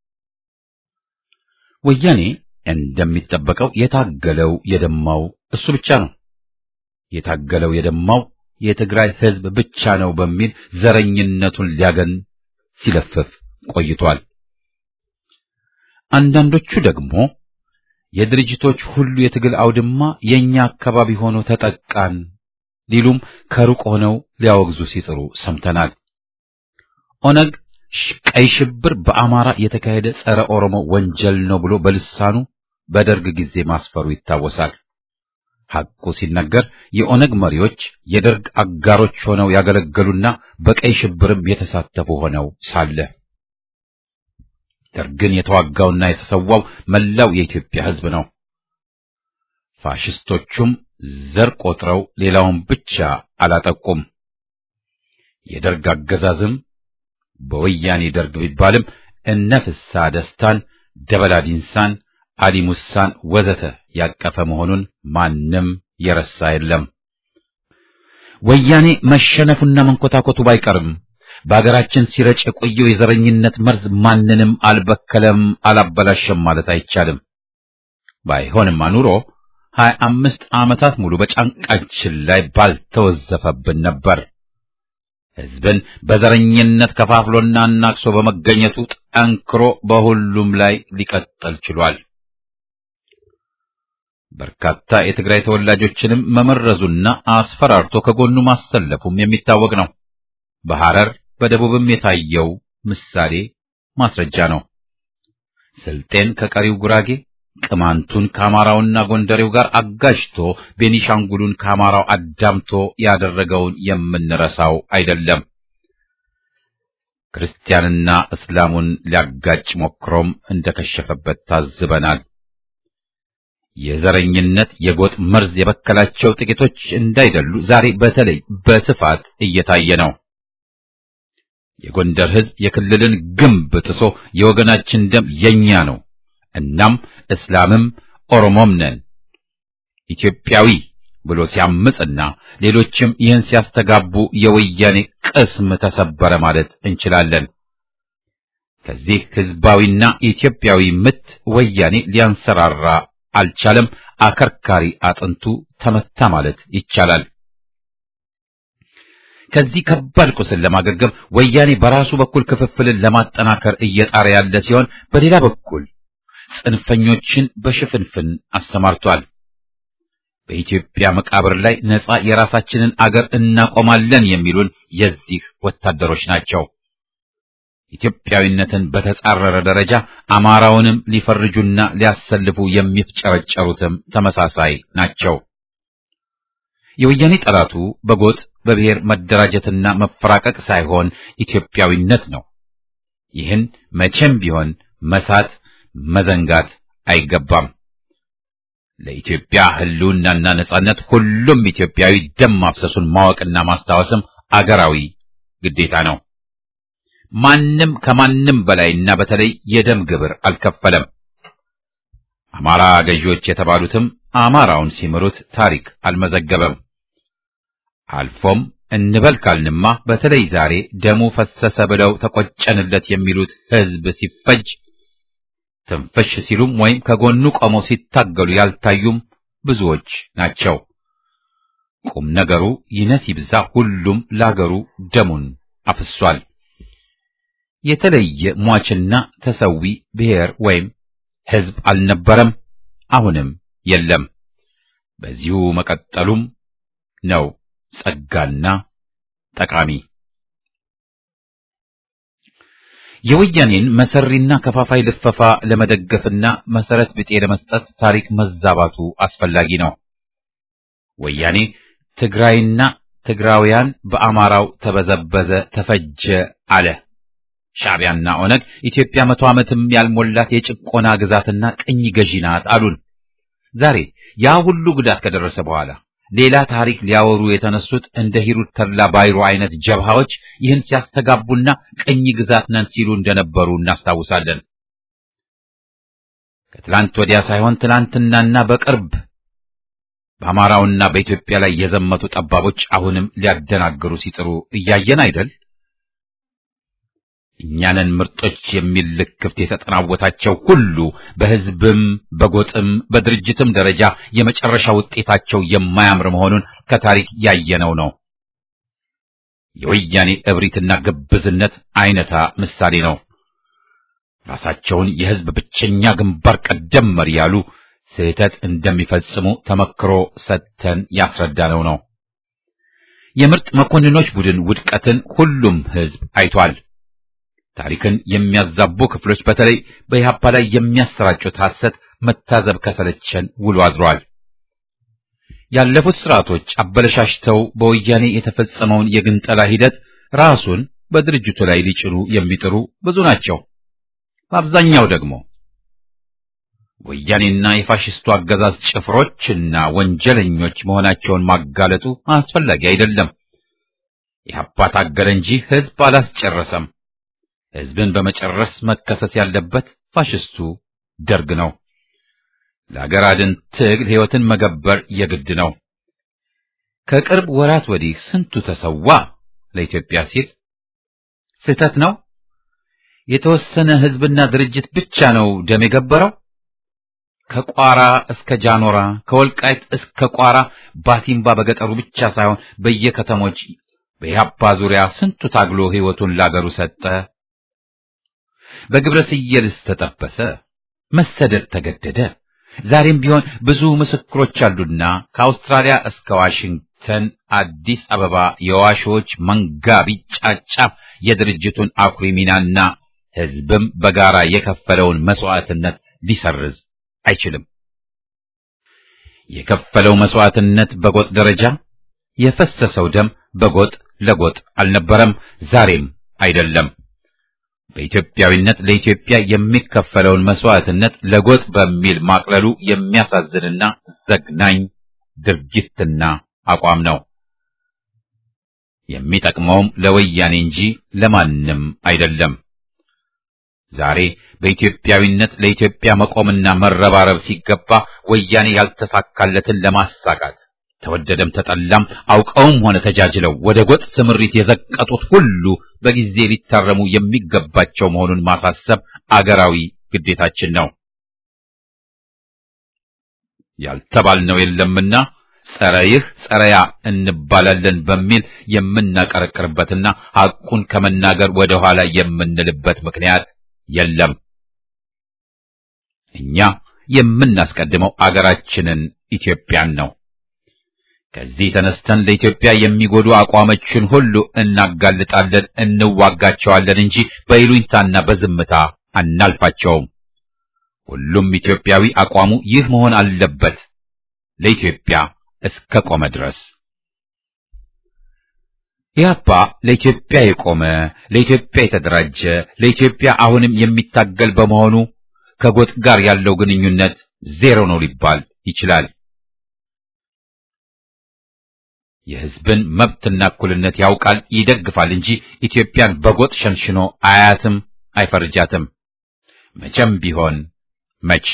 ወያኔ እንደሚጠበቀው የታገለው የደማው እሱ ብቻ ነው። የታገለው የደማው የትግራይ ሕዝብ ብቻ ነው በሚል ዘረኝነቱን ሊያገን ሲለፍፍ ቆይቷል። አንዳንዶቹ ደግሞ የድርጅቶች ሁሉ የትግል አውድማ የኛ አካባቢ ሆኖ ተጠቃን ሊሉም ከሩቅ ሆነው ሊያወግዙ ሲጥሩ ሰምተናል። ኦነግ ቀይ ሽብር በአማራ የተካሄደ ጸረ ኦሮሞ ወንጀል ነው ብሎ በልሳኑ በደርግ ጊዜ ማስፈሩ ይታወሳል። ሐቁ ሲነገር የኦነግ መሪዎች የደርግ አጋሮች ሆነው ያገለገሉና በቀይ ሽብርም የተሳተፉ ሆነው ሳለ ደርግን የተዋጋውና የተሰዋው መላው የኢትዮጵያ ሕዝብ ነው። ፋሽስቶቹም ዘር ቆጥረው ሌላውን ብቻ አላጠቁም። የደርግ አገዛዝም በወያኔ ደርግ ቢባልም እነ ፍስሐ ደስታን፣ ደበላ ዲንሳን፣ አሊ ሙሳን ወዘተ ያቀፈ መሆኑን ማንም የረሳ የለም። ወያኔ መሸነፉና መንኮታኮቱ ባይቀርም በአገራችን ሲረጭ የቆየው የዘረኝነት መርዝ ማንንም አልበከለም፣ አላበላሸም ማለት አይቻልም። ባይሆንማ ኑሮ ሀያ አምስት ዓመታት ሙሉ በጫንቃችን ላይ ባልተወዘፈብን ነበር። ሕዝብን በዘረኝነት ከፋፍሎና አናክሶ በመገኘቱ ጠንክሮ በሁሉም ላይ ሊቀጥል ችሏል። በርካታ የትግራይ ተወላጆችንም መመረዙና አስፈራርቶ ከጎኑ ማሰለፉም የሚታወቅ ነው። በሐረር በደቡብም የታየው ምሳሌ ማስረጃ ነው። ስልጤን ከቀሪው ጉራጌ፣ ቅማንቱን ከአማራውና ጎንደሬው ጋር አጋጅቶ ቤኒሻንጉሉን ከአማራው አዳምቶ ያደረገውን የምንረሳው አይደለም። ክርስቲያንና እስላሙን ሊያጋጭ ሞክሮም እንደከሸፈበት ታዝበናል። የዘረኝነት የጎጥ መርዝ የበከላቸው ጥቂቶች እንዳይደሉ ዛሬ በተለይ በስፋት እየታየ ነው። የጎንደር ሕዝብ የክልልን ግንብ ጥሶ የወገናችን ደም የኛ ነው፣ እናም እስላምም ኦሮሞም ነን ኢትዮጵያዊ ብሎ ሲያምጽና ሌሎችም ይህን ሲያስተጋቡ የወያኔ ቅስም ተሰበረ ማለት እንችላለን። ከዚህ ሕዝባዊና ኢትዮጵያዊ ምት ወያኔ ሊያንሰራራ አልቻለም። አከርካሪ አጥንቱ ተመታ ማለት ይቻላል። ከዚህ ከባድ ቁስል ለማገገም ወያኔ በራሱ በኩል ክፍፍልን ለማጠናከር እየጣረ ያለ ሲሆን፣ በሌላ በኩል ጽንፈኞችን በሽፍንፍን አሰማርቷል። በኢትዮጵያ መቃብር ላይ ነጻ የራሳችንን አገር እናቆማለን የሚሉን የዚህ ወታደሮች ናቸው። ኢትዮጵያዊነትን በተጻረረ ደረጃ አማራውንም ሊፈርጁና ሊያሰልፉ የሚፍጨረጨሩትም ተመሳሳይ ናቸው። የወያኔ ጠላቱ በጎጥ በብሔር መደራጀትና መፈራቀቅ ሳይሆን ኢትዮጵያዊነት ነው። ይህን መቼም ቢሆን መሳት መዘንጋት አይገባም። ለኢትዮጵያ ሕልውናና ነጻነት ሁሉም ኢትዮጵያዊ ደም ማፍሰሱን ማወቅና ማስታወስም አገራዊ ግዴታ ነው። ማንም ከማንም በላይና በተለይ የደም ግብር አልከፈለም። አማራ ገዢዎች የተባሉትም አማራውን ሲምሩት ታሪክ አልመዘገበም። አልፎም እንበል ካልንማ በተለይ ዛሬ ደሙ ፈሰሰ ብለው ተቆጨንለት የሚሉት ሕዝብ ሲፈጅ ትንፍሽ ሲሉም ወይም ከጎኑ ቆመው ሲታገሉ ያልታዩም ብዙዎች ናቸው። ቁም ነገሩ ይነስ ይብዛ ሁሉም ለአገሩ ደሙን አፍሷል። የተለየ ሟችና ተሰዊ ብሔር ወይም ሕዝብ አልነበረም፣ አሁንም የለም። በዚሁ መቀጠሉም ነው ጸጋና ጠቃሚ። የወያኔን መሰሪና ከፋፋይ ልፈፋ ለመደገፍና መሰረት ብጤ ለመስጠት ታሪክ መዛባቱ አስፈላጊ ነው። ወያኔ ትግራይና ትግራውያን በአማራው ተበዘበዘ፣ ተፈጀ አለ። ሻዕቢያና ኦነግ ኢትዮጵያ መቶ ዓመትም ያልሞላት የጭቆና ግዛትና ቅኝ ገዢ ናት አሉን። ዛሬ ያ ሁሉ ጉዳት ከደረሰ በኋላ ሌላ ታሪክ ሊያወሩ የተነሱት እንደ ሂሩት ተድላ ባይሮ አይነት ጀብሃዎች ይህን ሲያስተጋቡና ቅኝ ግዛት ነን ሲሉ እንደነበሩ እናስታውሳለን። ከትላንት ወዲያ ሳይሆን ትላንትናና በቅርብ በአማራውና በኢትዮጵያ ላይ የዘመቱ ጠባቦች አሁንም ሊያደናግሩ ሲጥሩ እያየን አይደል? እኛንን ምርጦች የሚል ልክፍት የተጠናወታቸው ሁሉ በሕዝብም በጎጥም በድርጅትም ደረጃ የመጨረሻ ውጤታቸው የማያምር መሆኑን ከታሪክ ያየነው ነው። የወያኔ እብሪትና ግብዝነት አይነታ ምሳሌ ነው። ራሳቸውን የሕዝብ ብቸኛ ግንባር ቀደም መሪ ያሉ ስህተት እንደሚፈጽሙ ተመክሮ ሰጥተን ያስረዳነው ነው። የምርጥ መኮንኖች ቡድን ውድቀትን ሁሉም ሕዝብ አይቷል። ታሪክን የሚያዛቡ ክፍሎች በተለይ በኢህአፓ ላይ የሚያሰራጩት ሐሰት መታዘብ ከሰለቸን ውሎ አድሯል። ያለፉት ስርዓቶች አበለሻሽተው በወያኔ የተፈጸመውን የግንጠላ ሂደት ራሱን በድርጅቱ ላይ ሊጭኑ የሚጥሩ ብዙ ናቸው። በአብዛኛው ደግሞ ወያኔና የፋሽስቱ አገዛዝ ጭፍሮችና ወንጀለኞች መሆናቸውን ማጋለጡ አስፈላጊ አይደለም። ኢህአፓ ታገለ እንጂ ህዝብ አላስጨረሰም። ህዝብን በመጨረስ መከሰስ ያለበት ፋሽስቱ ደርግ ነው። ለአገር አድን ትግል ሕይወትን መገበር የግድ ነው። ከቅርብ ወራት ወዲህ ስንቱ ተሰዋ ለኢትዮጵያ ሲል። ስህተት ነው። የተወሰነ ህዝብና ድርጅት ብቻ ነው ደም የገበረው። ከቋራ እስከ ጃኖራ፣ ከወልቃይት እስከ ቋራ፣ ባሲምባ በገጠሩ ብቻ ሳይሆን በየከተሞች በኢህአፓ ዙሪያ ስንቱ ታግሎ ሕይወቱን ላገሩ ሰጠ። በግብረ ስየልስ ተጠበሰ፣ መሰደድ ተገደደ። ዛሬም ቢሆን ብዙ ምስክሮች አሉና ከአውስትራሊያ እስከ ዋሽንግተን፣ አዲስ አበባ የዋሾች መንጋ ቢጫጫ የድርጅቱን አኩሪ ሚናና ህዝብም በጋራ የከፈለውን መስዋዕትነት ሊሰርዝ አይችልም። የከፈለው መስዋዕትነት በጎጥ ደረጃ የፈሰሰው ደም በጎጥ ለጎጥ አልነበረም፣ ዛሬም አይደለም። በኢትዮጵያዊነት ለኢትዮጵያ የሚከፈለውን መስዋዕትነት ለጎጥ በሚል ማቅለሉ የሚያሳዝንና ዘግናኝ ድርጊትና አቋም ነው። የሚጠቅመውም ለወያኔ እንጂ ለማንም አይደለም። ዛሬ በኢትዮጵያዊነት ለኢትዮጵያ መቆምና መረባረብ ሲገባ ወያኔ ያልተሳካለትን ለማሳካት ተወደደም ተጠላም አውቀውም ሆነ ተጃጅለው ወደ ጎጥ ስምሪት የዘቀጡት ሁሉ በጊዜ ሊታረሙ የሚገባቸው መሆኑን ማሳሰብ አገራዊ ግዴታችን ነው። ያልተባልነው የለምና ጸረ ይህ ጸረ ያ እንባላለን በሚል የምናቀረቅርበትና ሐቁን ከመናገር ወደ ኋላ የምንልበት ምክንያት የለም። እኛ የምናስቀድመው አገራችንን ኢትዮጵያን ነው። ከዚህ ተነስተን ለኢትዮጵያ የሚጎዱ አቋሞችን ሁሉ እናጋልጣለን፣ እንዋጋቸዋለን እንጂ በይሉኝታና በዝምታ አናልፋቸውም። ሁሉም ኢትዮጵያዊ አቋሙ ይህ መሆን አለበት፣ ለኢትዮጵያ እስከ ቆመ ድረስ። ኢህአፓ ለኢትዮጵያ የቆመ ለኢትዮጵያ የተደራጀ ለኢትዮጵያ አሁንም የሚታገል በመሆኑ ከጎጥ ጋር ያለው ግንኙነት ዜሮ ነው ሊባል ይችላል። የሕዝብን መብትና እኩልነት ያውቃል፣ ይደግፋል እንጂ ኢትዮጵያን በጎጥ ሸንሽኖ አያትም፣ አይፈርጃትም። መቼም ቢሆን መች።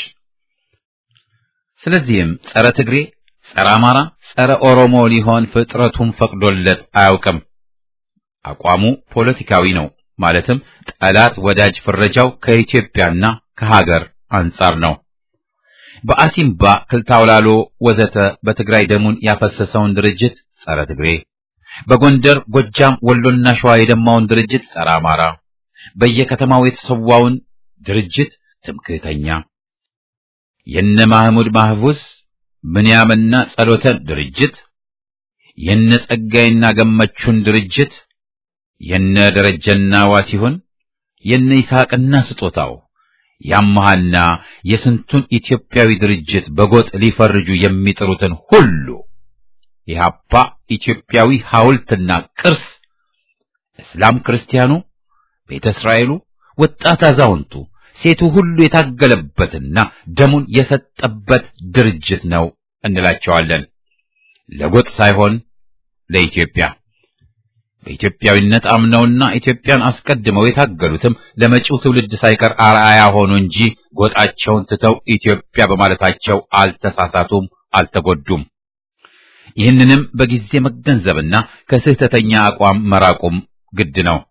ስለዚህም ጸረ ትግሬ፣ ጸረ አማራ፣ ጸረ ኦሮሞ ሊሆን ፍጥረቱም ፈቅዶለት አያውቅም። አቋሙ ፖለቲካዊ ነው። ማለትም ጠላት ወዳጅ ፍረጃው ከኢትዮጵያና ከሀገር አንጻር ነው። በአሲምባ ክልታውላሎ ወዘተ በትግራይ ደሙን ያፈሰሰውን ድርጅት ጸረ ትግሬ፣ በጎንደር ጎጃም፣ ወሎና ሸዋ የደማውን ድርጅት ጸረ አማራ፣ በየከተማው የተሰዋውን ድርጅት ትምክህተኛ፣ የነ ማህሙድ ማህፉዝ ብንያምና ጸሎተን ድርጅት፣ የነ ጸጋይና ገመቹን ድርጅት፣ የነ ደረጀና ዋሲሁን፣ የነ ይስሐቅና ስጦታው ያመሃና የስንቱን ኢትዮጵያዊ ድርጅት በጎጥ ሊፈርጁ የሚጥሩትን ሁሉ ኢህአፓ ኢትዮጵያዊ ሐውልትና ቅርስ እስላም ክርስቲያኑ፣ ቤተ እስራኤሉ፣ ወጣት አዛውንቱ፣ ሴቱ ሁሉ የታገለበትና ደሙን የሰጠበት ድርጅት ነው እንላቸዋለን። ለጎጥ ሳይሆን ለኢትዮጵያ በኢትዮጵያዊነት አምነውና ኢትዮጵያን አስቀድመው የታገሉትም ለመጪው ትውልድ ሳይቀር አርአያ ሆኑ እንጂ ጎጣቸውን ትተው ኢትዮጵያ በማለታቸው አልተሳሳቱም፣ አልተጎዱም። ይህንንም በጊዜ መገንዘብና ከስህተተኛ አቋም መራቁም ግድ ነው።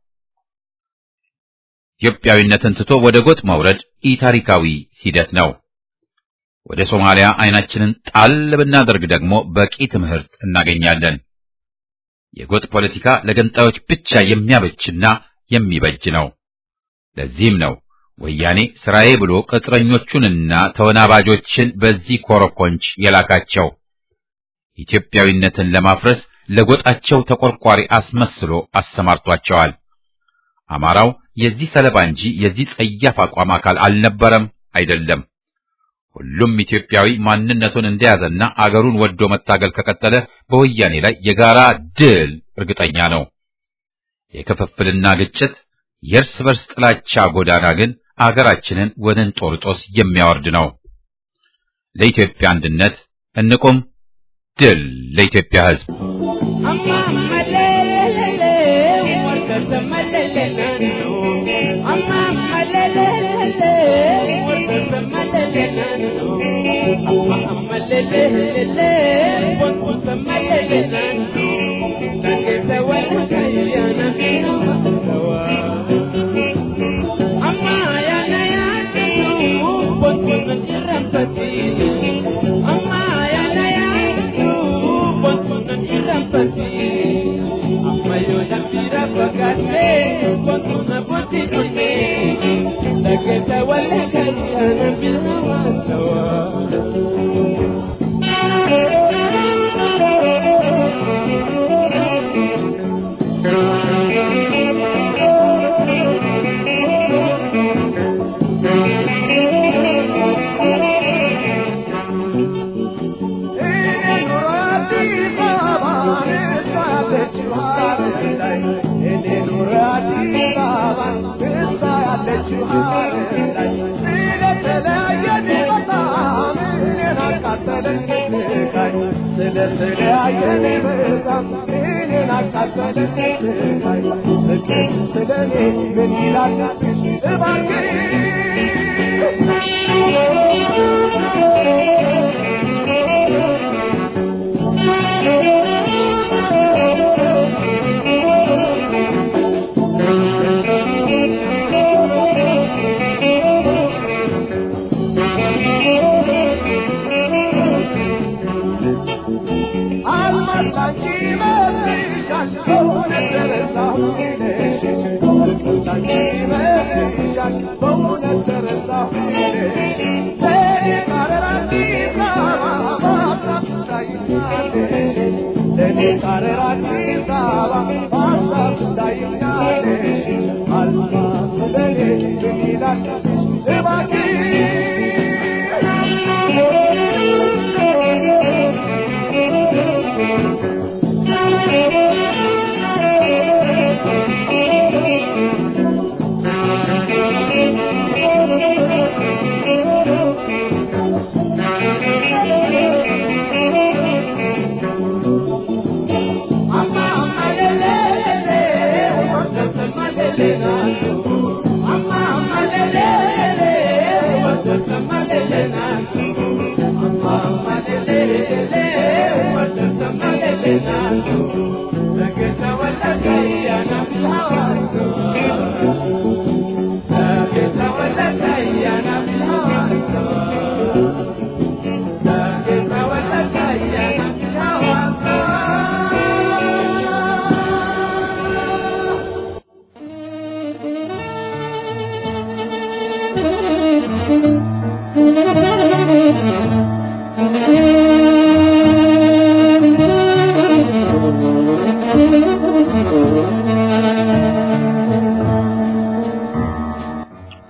ኢትዮጵያዊነትን ትቶ ወደ ጎጥ መውረድ ኢታሪካዊ ሂደት ነው። ወደ ሶማሊያ አይናችንን ጣል ብናደርግ ደግሞ በቂ ትምህርት እናገኛለን። የጎጥ ፖለቲካ ለገንጣዮች ብቻ የሚያበጅና የሚበጅ ነው። ለዚህም ነው ወያኔ ስራዬ ብሎ ቅጥረኞቹንና ተወናባጆችን በዚህ ኮረኮንች የላካቸው። ኢትዮጵያዊነትን ለማፍረስ ለጎጣቸው ተቆርቋሪ አስመስሎ አሰማርቷቸዋል። አማራው የዚህ ሰለባ እንጂ የዚህ ጸያፍ አቋም አካል አልነበረም፣ አይደለም። ሁሉም ኢትዮጵያዊ ማንነቱን እንደያዘና አገሩን ወዶ መታገል ከቀጠለ በወያኔ ላይ የጋራ ድል እርግጠኛ ነው። የክፍፍልና ግጭት፣ የእርስ በርስ ጥላቻ ጎዳና ግን አገራችንን ወደ እንጦርጦስ የሚያወርድ ነው። ለኢትዮጵያ አንድነት እንቁም። ድል ለኢትዮጵያ ሕዝብ!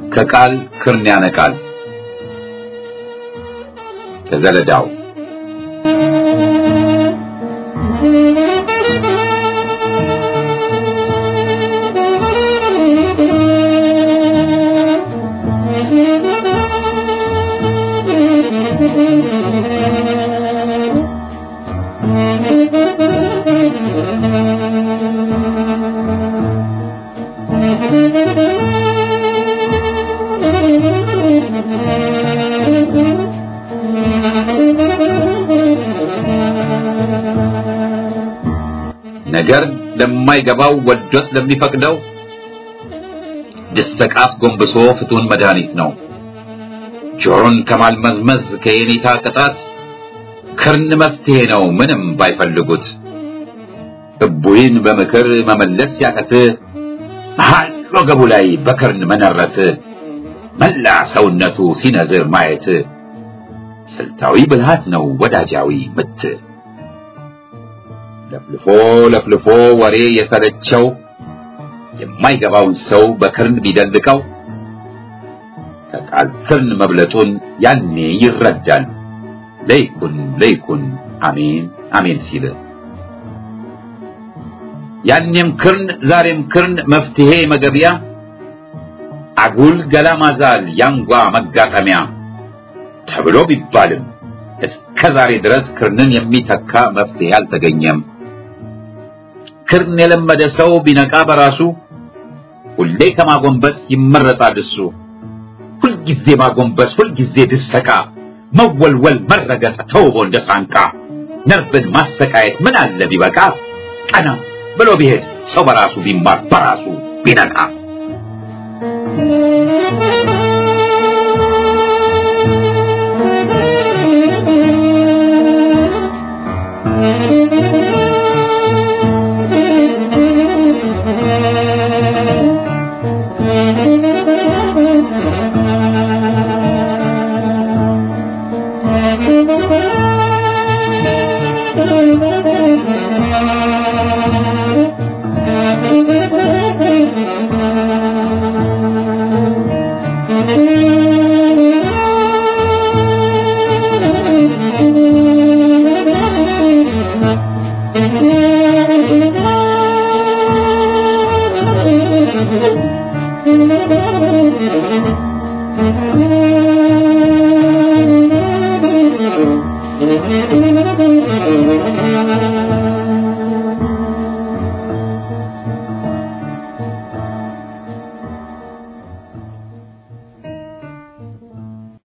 ከቃል ክርን ያነቃል። ከዘለዳው ነገር ለማይገባው ወዶት ለሚፈቅደው ድሰቃስ ጎንብሶ ፍቱን መድኃኒት ነው። ጆሮን ከማልመዝመዝ ከየኔታ ቅጣት ክርን መፍትሄ ነው ምንም ባይፈልጉት። እቡይን በምክር መመለስ ያቀት መሃል ወገቡ ላይ በክርን መነረት መላ ሰውነቱ ሲነዝር ማየት ስልታዊ ብልሃት ነው ወዳጃዊ ምት። ለፍልፎ ለፍልፎ ወሬ የሰለቸው የማይገባውን ሰው በክርን ቢደልቀው ከቃል ክርን መብለጡን ያኔ ይረዳል። ለይኩን ለይኩን አሜን አሜን ሲል ያኔም ክርን ዛሬም ክርን መፍትሄ መገቢያ አጉል ገላ ማዛል ያንጓ መጋጠሚያ ተብሎ ቢባልም እስከ ዛሬ ድረስ ክርንን የሚተካ መፍትሄ አልተገኘም። ክርን የለመደ ሰው ቢነቃ በራሱ ሁሌ ከማጎንበስ ይመረጣል እሱ። ሁልጊዜ ማጎንበስ፣ ሁልጊዜ ድሰቃ፣ መወልወል፣ መረገጥ ተውቦ እንደ ሳንቃ ነርቭን ማሰቃየት ምን አለ ቢበቃ ቀና ብሎ ቢሄድ ሰው በራሱ ቢማር በራሱ ቢነቃ Thank you.